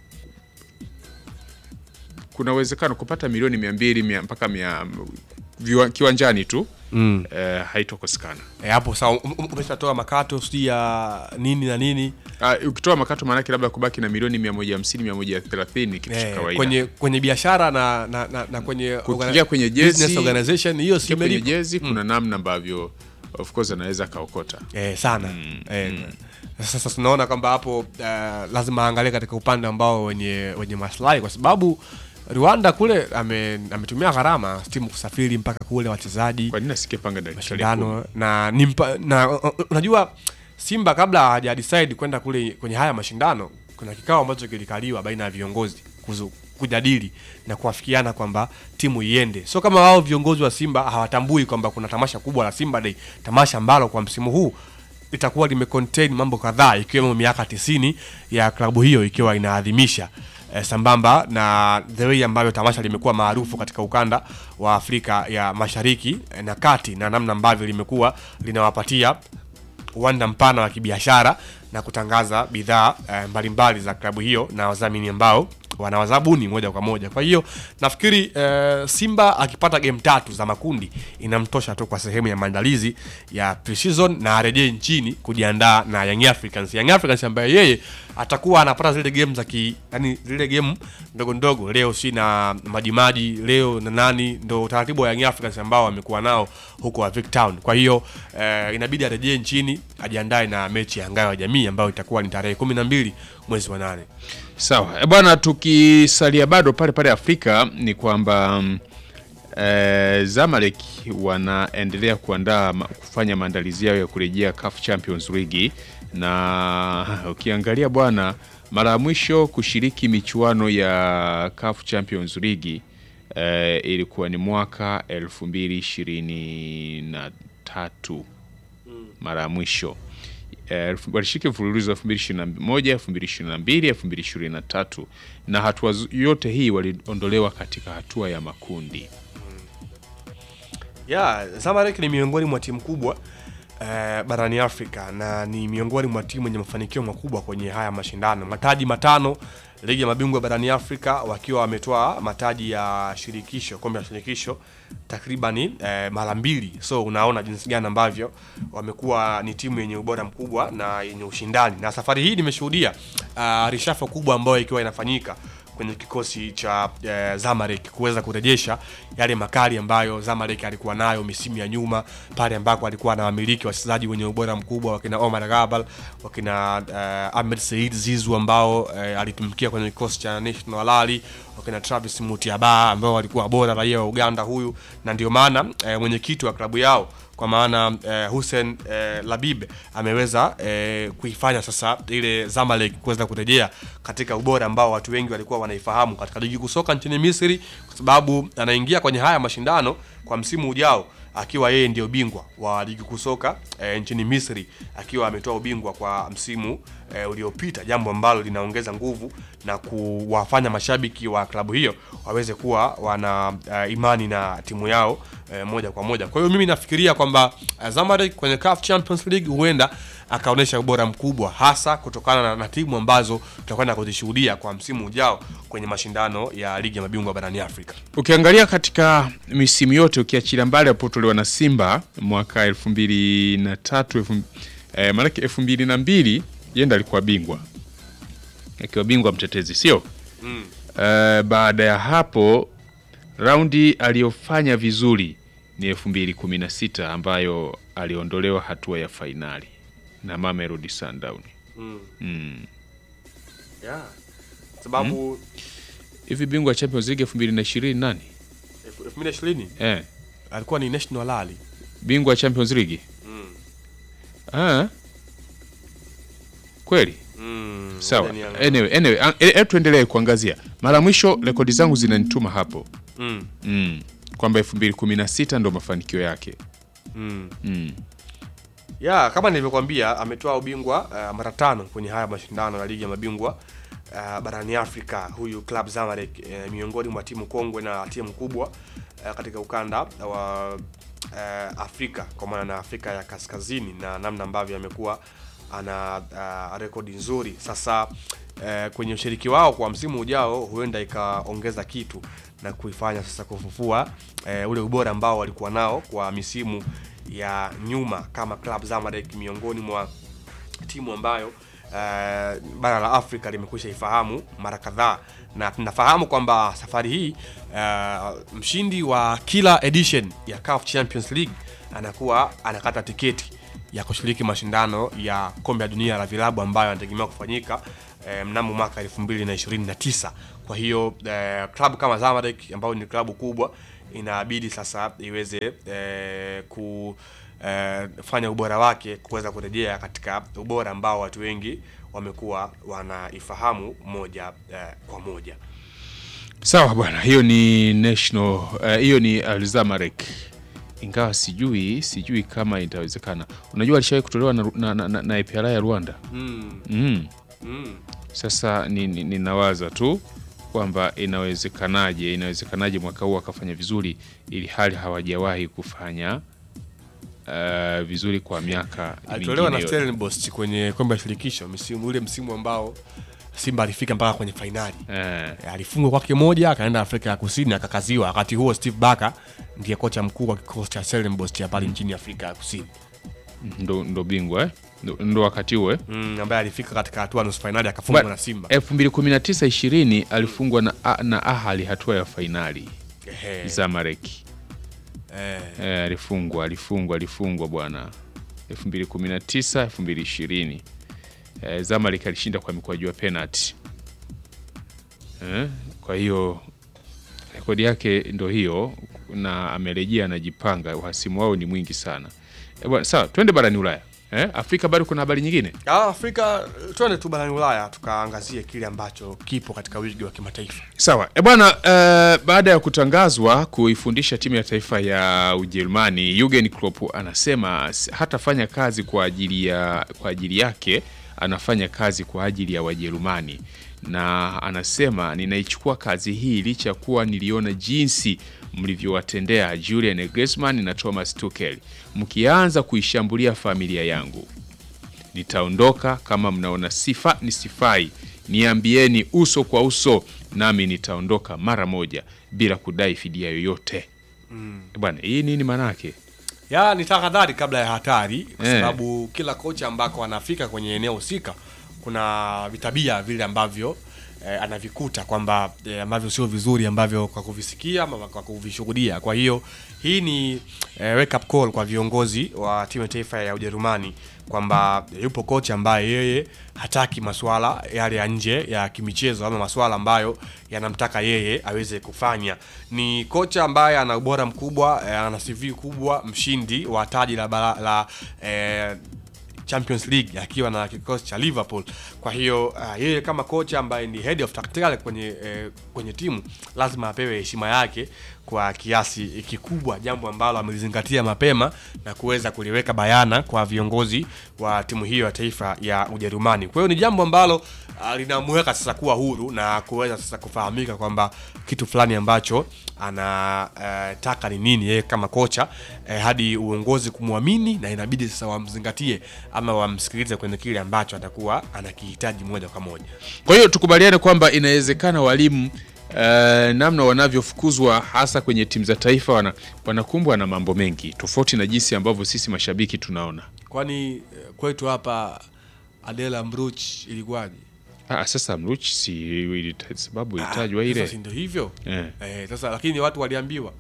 kuna uwezekano kupata milioni mia mbili mia, mpaka mia, viwa, kiwanjani tu Mm. eh, haitokosekana Eh, hapo sawa um- um- umeshatoa makato sijui ya nini na nini Uh, ukitoa makato maanake labda kubaki na milioni 150 130 kitu cha eh, kawaida. kwenye kwenye biashara na, na, na, na kwenye Kuingia organi- kwenye jezi business organization hiyo si kuingia kwenye imelipa. jezi kuna namna ambavyo of course anaweza akaokota. eh, sana eh, sasa tunaona kwamba hapo uh, lazima aangalie katika upande ambao wenye wenye maslahi kwa sababu Rwanda kule ame- ametumia gharama timu kusafiri mpaka kule wachezaji Kwa nini asikepanga dakika mashindano na, ni mpa, na uh, uh, unajua Simba kabla haja decide kwenda kule kwenye haya mashindano, kuna kikao ambacho kilikaliwa baina ya viongozi kuzu, kujadili na kuafikiana kwamba timu iende. Sio kama wao viongozi wa Simba hawatambui kwamba kuna tamasha kubwa la Simba Day, tamasha ambalo kwa msimu huu litakuwa limecontain mambo kadhaa ikiwemo miaka tisini ya klabu hiyo ikiwa inaadhimisha eh, sambamba na the way ambavyo tamasha limekuwa maarufu katika ukanda wa Afrika ya Mashariki eh, na Kati na namna ambavyo limekuwa linawapatia uwanda mpana wa kibiashara na kutangaza bidhaa eh, mbalimbali za klabu hiyo na wadhamini ambao wanawazabuni moja kwa moja. Kwa hiyo nafikiri eh, Simba akipata game tatu za makundi inamtosha tu kwa sehemu ya maandalizi ya pre-season na arejee nchini kujiandaa na Young Africans. Young Africans ambaye yeye atakuwa anapata zile game za ki, yani zile game ndogo ndogo, leo si na Majimaji, leo na nani, ndo utaratibu wa Young Africans ambao wamekuwa nao huko Vic Town. Kwa hiyo eh, inabidi arejee nchini ajiandae na mechi ya ngao ya jamii ambayo itakuwa ni tarehe kumi na mbili mwezi wa nane. Sawa. E bwana, tukisalia bado pale pale Afrika ni kwamba mm, eh, Zamalek wanaendelea kuandaa ma- kufanya maandalizi yao ya kurejea CAF Champions League na ukiangalia bwana, mara ya mwisho kushiriki michuano ya CAF Champions League eh, ilikuwa ni mwaka 2023 mara ya mwisho Eh, elfu- walishiriki mfululizo wa 2021, 2022, 2023 na hatua zu- yote hii waliondolewa katika hatua ya makundi. ya Zamalek ni miongoni mwa timu kubwa eh, barani Afrika na ni miongoni mwa timu yenye mafanikio makubwa kwenye haya mashindano. Mataji matano ligi ya mabingwa barani Afrika, wakiwa wametoa mataji ya shirikisho, kombe la shirikisho takribani eh, mara mbili. So unaona jinsi gani ambavyo wamekuwa ni timu yenye ubora mkubwa na yenye ushindani, na safari hii nimeshuhudia uh, rishafo kubwa ambayo ikiwa inafanyika kwenye kikosi cha eh, Zamalek kuweza kurejesha yale makali ambayo Zamalek alikuwa nayo misimu ya nyuma pale ambako alikuwa na wamiliki wachezaji wenye ubora mkubwa wakina Omar Gabal wakina eh, Ahmed Said Zizu ambao eh, alitumikia kwenye kikosi cha National Alali wakina Travis Mutiaba ambao walikuwa bora raia wa Uganda huyu na ndio maana eh, mwenyekiti wa klabu yao kwa maana eh, Hussein eh, Labib ameweza eh, kuifanya sasa ile Zamalek kuweza kurejea katika ubora ambao watu wengi walikuwa wanaifahamu katika ligi kuu soka nchini Misri, kwa sababu anaingia kwenye haya mashindano kwa msimu ujao akiwa yeye ndio bingwa wa ligi kuu soka eh, nchini Misri akiwa ametoa ubingwa kwa msimu eh, uliopita, jambo ambalo linaongeza nguvu na kuwafanya mashabiki wa klabu hiyo waweze kuwa wana eh, imani na timu yao eh, moja kwa moja. Kwa hiyo mimi nafikiria kwamba eh, Zamalek kwenye CAF Champions League huenda akaonyesha ubora mkubwa hasa kutokana na, na timu ambazo tutakwenda kuzishuhudia kwa msimu ujao kwenye mashindano ya ligi ya mabingwa barani Afrika. Ukiangalia katika misimu yote ukiachilia mbali alipotolewa na Simba mwaka elfu mbili na tatu elfu, eh, maanake elfu mbili na mbili yenda alikuwa bingwa akiwa bingwa mtetezi sio? Mm. Eh, baada ya hapo raundi aliyofanya vizuri ni elfu mbili kumi na sita ambayo aliondolewa hatua ya fainali na Mamelodi Sundowns. Mm. Mm. Yeah. Sababu hivi bingwa wa Champions League elfu mbili na ishirini nani? 2020 eh, alikuwa ni National Al Ahly. bingwa wa Champions League ah, kweli Mm, sawa. ngoja niangalie. Anyway, anyway, an- e- e, tuendelee kuangazia. Mara mwisho rekodi zangu zinanituma hapo Mm. mm. kwamba 2016 ndo mafanikio yake Mm. mm. ya kama nilivyokuambia ametoa ubingwa uh, mara tano kwenye haya mashindano ya ligi ya mabingwa uh, barani Afrika. Huyu Club Zamalek uh, miongoni mwa timu kongwe na timu kubwa uh, katika ukanda wa uh, Afrika kwa maana na Afrika ya Kaskazini na namna ambavyo amekuwa ana uh, rekodi nzuri. Sasa uh, kwenye ushiriki wao kwa msimu ujao huenda ikaongeza kitu na kuifanya sasa kufufua uh, ule ubora ambao walikuwa nao kwa misimu ya nyuma kama Club Zamalek miongoni mwa timu ambayo uh, bara la Afrika limekwisha ifahamu mara kadhaa, na tunafahamu kwamba safari hii uh, mshindi wa kila edition ya CAF Champions League anakuwa anakata tiketi ya kushiriki mashindano ya kombe la dunia la vilabu ambayo yanategemewa kufanyika eh, mnamo mwaka 2029. Kwa hiyo eh, klabu kama Zamalek ambayo ni klabu kubwa inabidi sasa iweze eh, ku eh, fanya ubora wake kuweza kurejea katika ubora ambao watu wengi wamekuwa wanaifahamu moja eh, kwa moja. Sawa bwana, hiyo ni national eh, hiyo ni Al Zamalek, ingawa sijui sijui kama itawezekana. Unajua alishawahi kutolewa na, na, na, na, na APR ya Rwanda Mm. mm. Mm. Sasa ni- ni- ninawaza tu kwamba inawezekanaje, inawezekanaje mwaka huu akafanya vizuri ili hali hawajawahi kufanya uh, vizuri kwa miaka Alitolewa na mingine yote. Stellenbosch kwenye kombe la shirikisho msimu ule msimu ambao Simba alifika mpaka kwenye fainali. Eh. Alifungwa kwake moja akaenda Afrika ya Kusini akakaziwa. Wakati huo Steve Barker ndiye kocha mkuu wa kikosi cha Stellenbosch cha pale nchini Afrika ya Kusini. ndo, ndo bingwa eh? ndo, ndo wakati huo eh? Mm, ambaye alifika katika hatua ya nusu fainali akafungwa na Simba. 2019 20 alifungwa na, na Ahali hatua ya fainali Ehe. Zamalek Eh. eh, alifungwa alifungwa alifungwa bwana 2019 2020 eh, Zamalek alishinda kwa mikwaju ya penalty eh, kwa hiyo rekodi yake ndo hiyo na amerejea anajipanga uhasimu wao ni mwingi sana eh, bwana sawa twende barani Ulaya eh, Afrika bado kuna habari nyingine Ah, Afrika twende tu barani Ulaya tukaangazie kile ambacho kipo katika wigi wa kimataifa. Sawa e bwana, uh, baada ya kutangazwa kuifundisha timu ya taifa ya Ujerumani, Jurgen Klopp anasema s- hatafanya kazi kwa ajili ya kwa ajili yake, anafanya kazi kwa ajili ya Wajerumani, na anasema ninaichukua kazi hii licha ya kuwa niliona jinsi mlivyowatendea Julian Nagelsmann na Thomas Tuchel mkianza kuishambulia familia yangu nitaondoka kama mnaona sifa ni sifai niambieni uso kwa uso nami nitaondoka mara moja bila kudai fidia yoyote Mm. bwana hii nini maanake ya ni tahadhari kabla ya hatari kwa Eh. sababu kila kocha ambako anafika kwenye eneo husika kuna vitabia vile ambavyo eh, anavikuta kwamba eh, ambavyo sio vizuri ambavyo kwa kuvisikia ama kwa kuvishuhudia kwa hiyo hii ni eh, wake up call kwa viongozi wa timu ya taifa ya Ujerumani kwamba yupo kocha ambaye yeye hataki masuala yale ya nje ya kimichezo ama masuala ambayo yanamtaka yeye aweze kufanya. Ni kocha ambaye ana ubora mkubwa, eh, ana CV kubwa, mshindi wa taji la, bara- la eh, Champions League akiwa na kikosi cha Liverpool. Kwa hiyo uh, yeye kama kocha ambaye ni head of tactical kwenye eh, kwenye timu lazima apewe heshima yake kwa kiasi kikubwa, jambo ambalo amelizingatia mapema na kuweza kuliweka bayana kwa viongozi wa timu hiyo ya taifa ya Ujerumani. Kwa hiyo ni jambo ambalo uh, linamweka sasa kuwa huru na kuweza sasa kufahamika kwamba kitu fulani ambacho anataka ni nini yeye kama kocha eh, hadi uongozi kumwamini na inabidi sasa wamzingatie ama wamsikilize kwenye kile ambacho atakuwa anakihitaji moja kwa moja. kwa hiyo tukubaliane kwamba inawezekana walimu uh, namna wanavyofukuzwa hasa kwenye timu za taifa wana, wanakumbwa na mambo mengi tofauti na jinsi ambavyo sisi mashabiki tunaona Kwani eh, kwetu hapa Adela Mbruch ilikuwaje? ah, sasa mruch si ilita- sababu ilitajwa ile Sasa si ndio hivyo Eh. eh, sasa lakini watu waliambiwa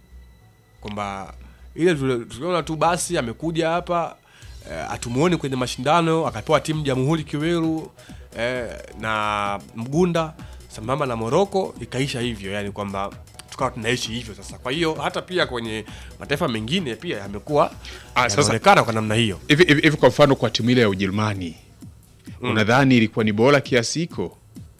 kwamba ile tuli- tuliona tu basi amekuja hapa eh, atumuone kwenye mashindano akapewa timu Jamhuri Kiweru eh, na Mgunda sambamba na Moroko ikaisha hivyo, yani kwamba tukawa tunaishi hivyo sasa. Kwa hiyo hata pia kwenye mataifa mengine pia yamekuwa Ah, sasa- yanaonekana kwa namna hiyo. hivi hivi hivi kwa mfano kwa timu ile ya Ujerumani unadhani ilikuwa ni bora kiasi hiko?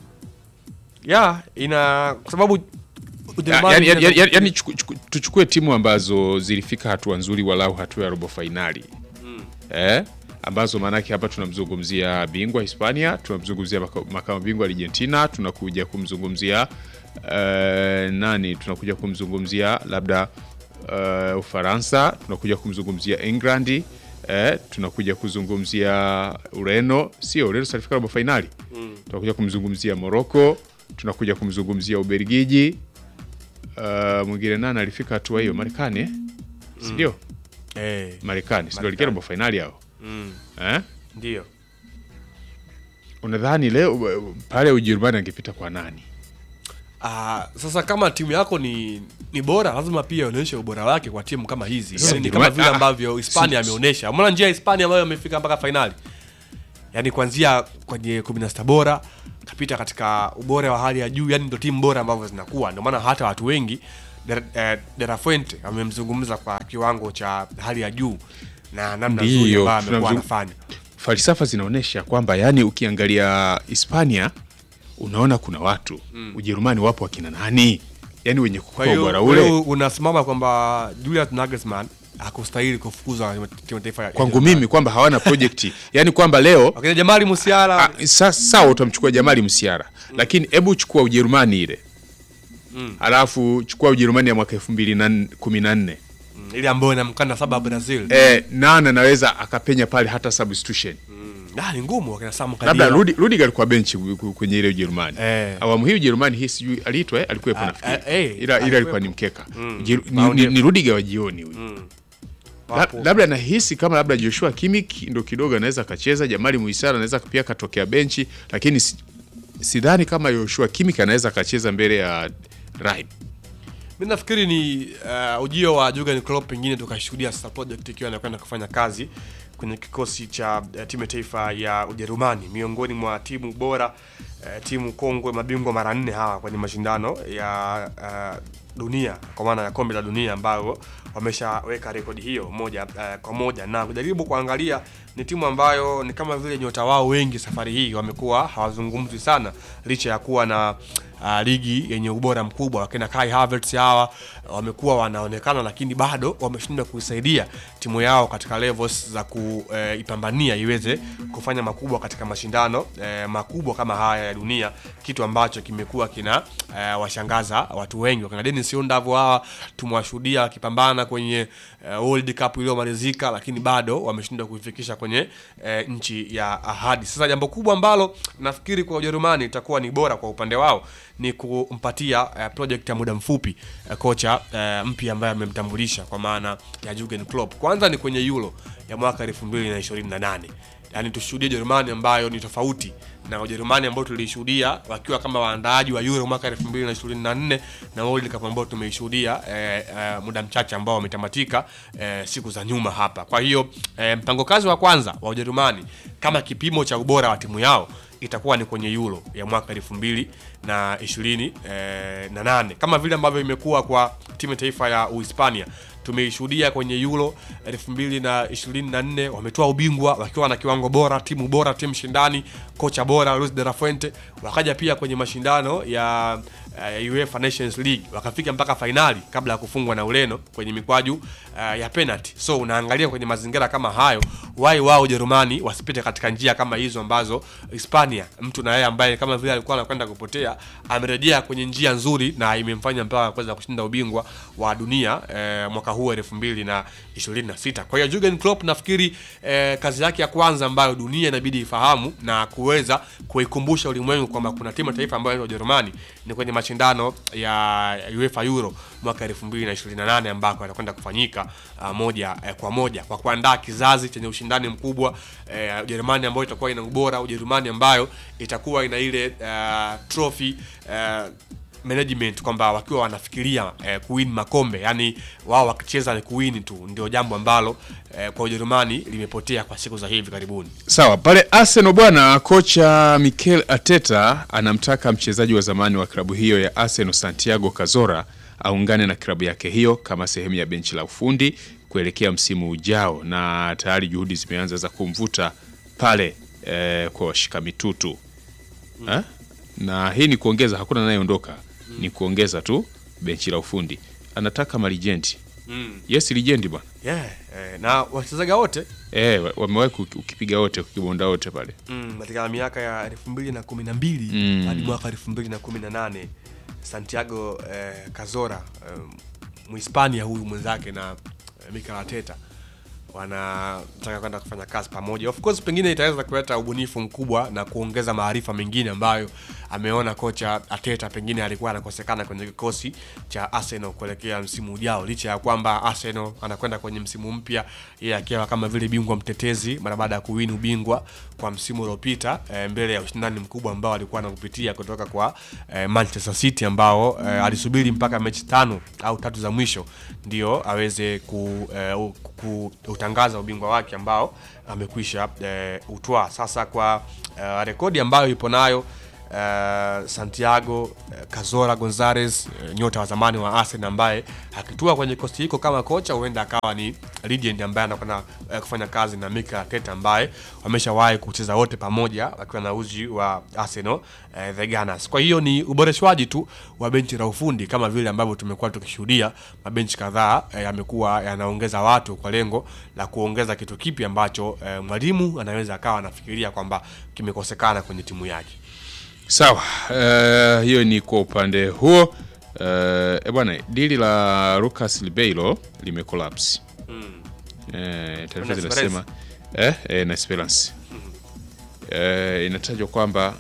ya ina kwa sababu Ya- Ujerumani yani, yani, inaweza- yani, yani chuku- chuku- tuchukue timu ambazo zilifika hatua nzuri walau hatua ya robo fainali eh? ambazo maanake hapa tunamzungumzia bingwa Hispania, tunamzungumzia maka- makamu bingwa Argentina, tunakuja kumzungumzia eh, nani, tunakuja kumzungumzia labda eh, Ufaransa, tunakuja kumzungumzia England eh, tunakuja kuzungumzia Ureno, sio Ureno salifika robo fainali Mm. tunakuja kumzungumzia Morocco, tunakuja kumzungumzia Ubelgiji. Uh, mwingine nani alifika hatua hiyo? Marekani eh? si ndio? Eh, Marekani si ndio alikia robo fainali hao mm, eh? ndio. Unadhani leo uh, pale Ujerumani angepita kwa nani? Ah, sasa kama timu yako ni ni bora lazima pia uonyeshe ubora wake kwa timu kama hizi. Sasa Yaani ni Ujerumani- kama vile ah, ambavyo Hispania si- ameonyesha. Umeona njia ya Hispania ambayo amefika mpaka fainali. Yaani kuanzia kwenye 16 bora kapita katika ubora wa hali ya juu, yani ndio timu bora ambavyo zinakuwa. Ndio maana hata watu wengi De, eh, De La Fuente amemzungumza kwa kiwango cha hali ya juu na namna nzuri Ndiyo, ambayo amekuwa tunamzung- anafanya. falsafa zinaonyesha kwamba yani ukiangalia Hispania unaona kuna watu Mm. Ujerumani wapo wakina nani, yani wenye Kwa kukupa hiyo ubora wewe ule. unasimama kwamba Julian Nagelsmann hakustahili kufukuzwa timu taifa ya Kwangu mimi kwamba hawana projekti, yani kwamba leo Wakina Jamali Musiala sa, sawa utamchukua Jamali Msiara lakini hebu chukua Ujerumani ile Mm. alafu chukua Ujerumani ya mwaka elfu mbili na kumi na nne Mm, ile ambayo inamkanda saba Brazil. eh, nani anaweza akapenya pale hata substitution Ah, ni ngumu wakina Sam labda Khedira. Rudi Rudiger alikuwa benchi ku- kwenye ile Ujerumani Eh. awamu hii Ujerumani hii sijui aliitwa eh, alikuwepo Ah, nafikiri ah, eh, ila ila alikuwa alikuwepo. ni mkeka Mm. Ujeru- ni, Maoni- ni, ni Rudiger wa jioni huyu Mm. La- Wapo. labda nahisi kama labda Joshua Kimmich ndo kidogo anaweza akacheza, Jamali Muisara anaweza pia akatokea benchi, lakini si- sidhani kama Joshua Kimmich anaweza akacheza mbele ya Raheem. Mi nafikiri ni uh, ujio wa Jurgen Klopp pengine tukashuhudia sasa project ikiwa inakwenda kufanya kazi kwenye kikosi cha uh, timu ya taifa ya Ujerumani, miongoni mwa timu bora uh, timu kongwe, mabingwa mara nne hawa kwenye mashindano ya uh, dunia kwa maana ya kombe la dunia ambayo wameshaweka rekodi hiyo moja uh, kwa moja, na kujaribu kuangalia ni timu ambayo ni kama vile nyota wao wengi safari hii wamekuwa hawazungumzwi sana licha ya kuwa na uh, ligi yenye ubora mkubwa. Wakina Kai Havertz hawa wamekuwa wanaonekana, lakini bado wameshindwa kuisaidia timu yao katika levels za kuipambania iweze kufanya makubwa katika mashindano eh, makubwa kama haya ya dunia, kitu ambacho kimekuwa kina eh, washangaza watu wengi. Wakina Dennis Undav hawa tumewashuhudia wakipambana kwenye eh, World Cup iliyomalizika, lakini bado wameshindwa kuifikisha kwenye eh, nchi ya ahadi. Sasa jambo kubwa ambalo nafikiri kwa Ujerumani itakuwa ni bora kwa upande wao ni kumpatia eh, project ya muda mfupi eh, kocha eh, mpya ambaye amemtambulisha kwa maana ya Jurgen Klopp. Kwanza ni kwenye Euro ya mwaka 2028 yaani tushuhudie Ujerumani ambayo ni tofauti na Ujerumani ambao tulishuhudia wakiwa kama waandaaji wa Euro mwaka 2024 na World Cup ambao tumeishuhudia eh, eh, muda mchache ambao wametamatika eh, siku za nyuma hapa. Kwa hiyo eh, mpango kazi wa kwanza wa Ujerumani kama kipimo cha ubora wa timu yao itakuwa ni kwenye Euro ya mwaka elfu mbili na ishirini eh, na nane kama vile ambavyo imekuwa kwa timu ya taifa ya Uhispania tumeishuhudia kwenye Euro 2024 wametoa ubingwa wakiwa na kiwango bora, timu bora, timu shindani, kocha bora Luis de la Fuente. Wakaja pia kwenye mashindano ya uh, UEFA Nations League wakafika mpaka fainali kabla ya kufungwa na Ureno kwenye mikwaju uh, ya penalty. So unaangalia kwenye mazingira kama hayo, wai wao Ujerumani wasipite katika njia kama hizo ambazo Hispania, mtu na yeye ambaye kama vile alikuwa anakwenda kupotea, amerejea kwenye njia nzuri na imemfanya mpaka kuweza kushinda ubingwa wa dunia eh, mwaka huu 2026. Kwa hiyo Jurgen Klopp nafikiri eh, kazi yake ya kwanza ambayo dunia inabidi ifahamu na kuweza kuikumbusha ulimwengu kwamba kuna timu ya taifa ambayo inaitwa Ujerumani ni kwenye mashindano ya UEFA Euro mwaka 2028 ambako yatakwenda kufanyika uh, moja eh, kwa moja kwa kuandaa kizazi chenye ushindani mkubwa eh, Ujerumani ambayo itakuwa ina ubora, Ujerumani ambayo itakuwa ina ile uh, trophy uh, management kwamba wakiwa wanafikiria eh, kuwin makombe yani wao wakicheza ni kuwin tu, ndio jambo ambalo eh, kwa Ujerumani limepotea kwa siku za hivi karibuni. Sawa, pale Arsenal bwana, kocha Mikel Arteta anamtaka mchezaji wa zamani wa klabu hiyo ya Arsenal Santiago Cazorla aungane na klabu yake hiyo kama sehemu ya benchi la ufundi kuelekea msimu ujao, na tayari juhudi zimeanza za kumvuta pale eh, kwa washika mitutu eh? na hii ni kuongeza, hakuna anayeondoka, ni kuongeza tu benchi la ufundi. Anataka malijendi Mm. yes, lijendi bwana Yeah, eh, na wachezaji wote eh, wa- wamewahi kuki- ukipiga wote ukibonda wote pale mm, katika miaka ya elfu mbili na kumi na mbili Mm. hadi mwaka elfu mbili na kumi na nane Santiago eh, Cazorla eh, Mhispania huyu mwenzake na eh, Mikel Arteta wanataka kwenda kufanya kazi pamoja. Of course pengine itaweza kuleta ubunifu mkubwa na kuongeza maarifa mengine ambayo ameona kocha Arteta pengine alikuwa anakosekana kwenye kikosi cha Arsenal kuelekea msimu ujao, licha ya kwamba Arsenal anakwenda kwenye msimu mpya yeye akiwa kama vile bingwa mtetezi mara baada ya kuwini ubingwa kwa msimu uliopita e, mbele ya ushindani mkubwa ambao alikuwa anakupitia kutoka kwa e, Manchester City ambao e, alisubiri mpaka mechi tano au tatu za mwisho ndio aweze ku, e, u- ku, kutangaza ubingwa wake ambao amekwisha e, utwaa sasa kwa e, rekodi ambayo ipo nayo Uh, Santiago uh, Cazorla Gonzalez uh, nyota wa zamani wa Arsenal ambaye akitua kwenye kosti hiko kama kocha huenda akawa ni legend ambaye anakwenda uh, kufanya kazi na Mikel Arteta ambaye wameshawahi kucheza wote pamoja wakiwa na uzi wa Arsenal uh, the Gunners. Kwa hiyo ni uboreshwaji tu wa benchi la ufundi kama vile ambavyo tumekuwa tukishuhudia mabenchi kadhaa uh, yamekuwa yanaongeza watu kwa lengo la kuongeza kitu kipi ambacho uh, mwalimu anaweza akawa anafikiria kwamba kimekosekana kwenye timu yake. Sawa, eh, hiyo ni kwa upande huo. Eh, e bwana, dili la Lucas Ribeiro limecollapse. Eh, taarifa Na zinasema eh, eh, na Esperance. Eh, inatajwa kwamba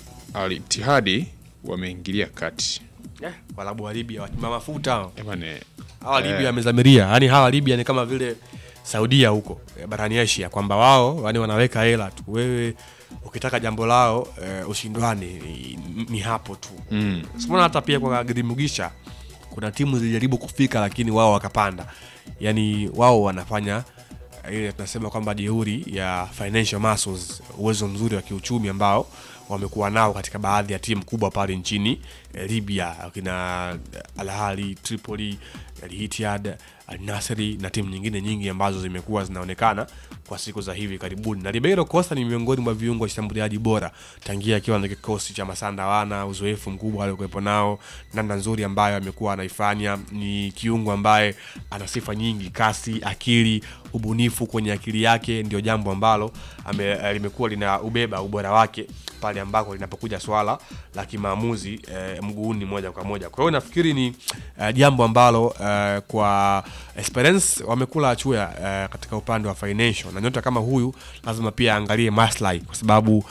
Al Ittihad wameingilia kati. Yeah, walabu wa Libya watima mafuta hao. Eh, bwana, hawa Libya eh, wamezamiria, yani hawa Libya ni kama vile Saudia huko eh, barani Asia, kwamba wao yani wanaweka hela tu, wewe ukitaka jambo lao eh, ushindwane ni, ni hapo tu Mm. Simona hata pia kwa Girimugisha kuna timu zilijaribu kufika lakini wao wakapanda, yani wao wanafanya eh, ile tunasema kwamba jeuri ya financial muscles, uwezo mzuri wa kiuchumi ambao wamekuwa nao katika baadhi ya timu kubwa pale nchini eh, Libya, akina Al Ahly, Tripoli, Al Ittihad, Al Nassr na timu nyingine nyingi ambazo zimekuwa zinaonekana kwa siku za hivi karibuni. Na Ribeiro Costa ni miongoni mwa viungo washambuliaji bora tangia akiwa na kikosi cha Masanda wana uzoefu mkubwa aliokuwepo nao, namna nzuri ambayo amekuwa anaifanya. Ni kiungo ambaye ana sifa nyingi, kasi, akili, ubunifu kwenye akili yake ndio jambo ambalo ame, eh, limekuwa lina ubeba ubora wake pale ambako linapokuja swala la kimaamuzi eh, mguuni moja kwa moja. Kwa hiyo nafikiri ni eh, jambo ambalo eh, kwa Esperance wamekula chuya eh, katika upande wa financial, na nyota kama huyu lazima pia aangalie maslahi, kwa sababu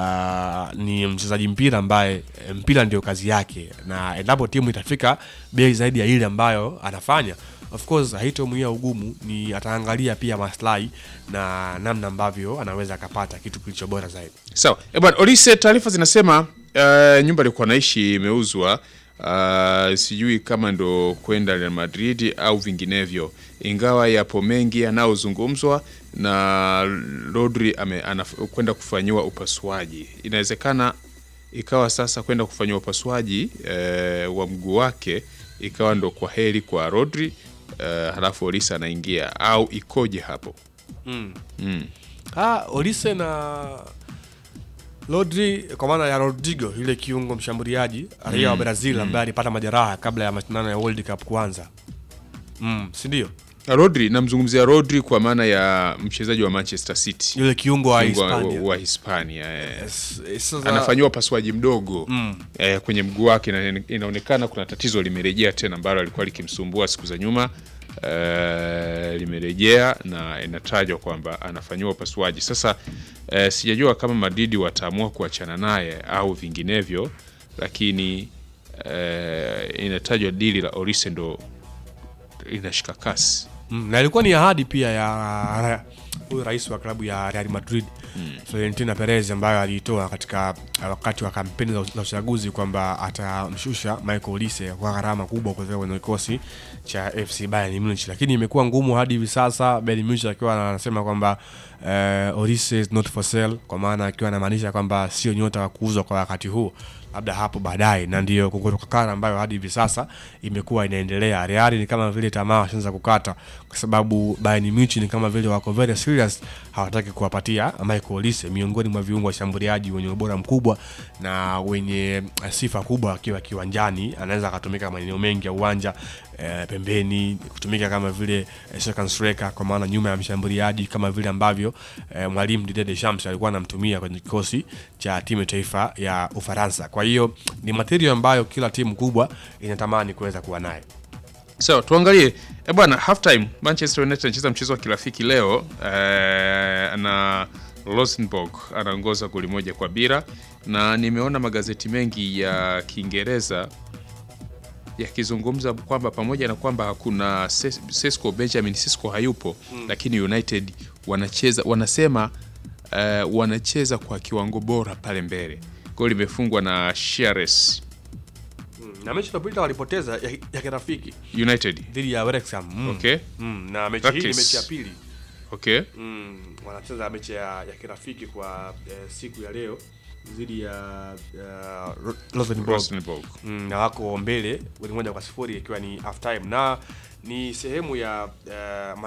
ah, ni mchezaji mpira ambaye eh, mpira ndio kazi yake, na endapo timu itafika bei zaidi ya ile ambayo anafanya of course haitomwia ugumu, ni ataangalia pia maslahi na namna ambavyo anaweza akapata kitu kilicho bora zaidi. Sawa. Eh, bwana Olise, taarifa zinasema uh, nyumba alikuwa naishi imeuzwa. Uh, sijui kama ndo kwenda Real Madrid au vinginevyo, ingawa yapo mengi yanayozungumzwa na Rodri ame- anaf- kwenda kufanyiwa upasuaji. Inawezekana ikawa sasa kwenda kufanyiwa upasuaji eh, wa mguu wake ikawa ndo kwa heri kwa Rodri eh, halafu Olise anaingia au ikoje hapo? Mm. Mm. Ah, Olise na Rodri kwa maana ya Rodrigo yule kiungo mshambuliaji raia wa Mm, Brazil mm. ambaye alipata majeraha kabla ya mashindano ya World Cup kuanza. Mm, si ndio? Rodri, namzungumzia Rodri kwa maana ya mchezaji wa Manchester City, Yule kiungo wa Kiungo Hispania. wa, wa Hispania eh. sasa- anafanyiwa upasuaji mdogo Mm. eh, kwenye mguu wake, na inaonekana kuna tatizo limerejea tena ambalo alikuwa likimsumbua siku za nyuma eh, limerejea na inatajwa kwamba anafanyiwa upasuaji sasa. Eh, sijajua kama Madrid wataamua kuachana naye au vinginevyo, lakini eh, inatajwa dili la Olise ndo inashika kasi Mm, na ilikuwa ni ahadi pia ya huyu rais wa klabu ya Real Madrid Florentino Perez ambayo aliitoa katika uh, wakati wa kampeni za za uchaguzi kwamba atamshusha Michael Olise kwa gharama kubwa kutoka kwenye kikosi cha FC Bayern Munich, lakini imekuwa ngumu hadi hivi sasa, Bayern Munich akiwa anasema kwamba uh, Olise is not for sale, kwa maana akiwa anamaanisha kwamba sio nyota wa kuuzwa kwa wakati huu labda hapo baadaye, na ndio kukutokana ambayo hadi hivi sasa imekuwa inaendelea. Real ni kama vile tamaa washaanza kukata, kwa sababu Bayern Munich ni kama vile wako very serious, hawataki kuwapatia Michael Olise, miongoni mwa viungo washambuliaji wenye ubora mkubwa na wenye eh, sifa kubwa akiwa kiwanjani, anaweza akatumika maeneo mengi ya uwanja eh, pembeni, kutumika kama vile eh, second striker, kwa maana nyuma ya mshambuliaji, kama vile ambavyo eh, mwalimu Didier Deschamps alikuwa anamtumia kwenye kikosi cha timu ya taifa ya Ufaransa. Kwa hiyo ni material ambayo kila timu kubwa inatamani kuweza kuwa naye. Sawa, tuangalie e bwana, half time Manchester United anacheza mchezo wa kirafiki leo eh, na Rosenborg anaongoza goli moja kwa bila, na nimeona magazeti mengi ya Kiingereza yakizungumza kwamba pamoja na kwamba hakuna Ses- Sesko Benjamin Sesko hayupo Mm. lakini United wanacheza wanasema eh, wanacheza kwa kiwango bora pale mbele. Goli limefungwa na Sheares Mm, na mechi iliyopita walipoteza ya, ya kirafiki United dhidi ya Wrexham. Mm. Okay. Mm, na mechi hii ni Practice. mechi ya pili. Okay. Mm, wanacheza mechi ya, ya kirafiki kwa eh, siku ya leo dhidi ya, ya Ro- Rosenborg. Rosenborg. Mm, na wako mbele goli moja kwa sifuri ikiwa ni half time na ni sehemu ya uh,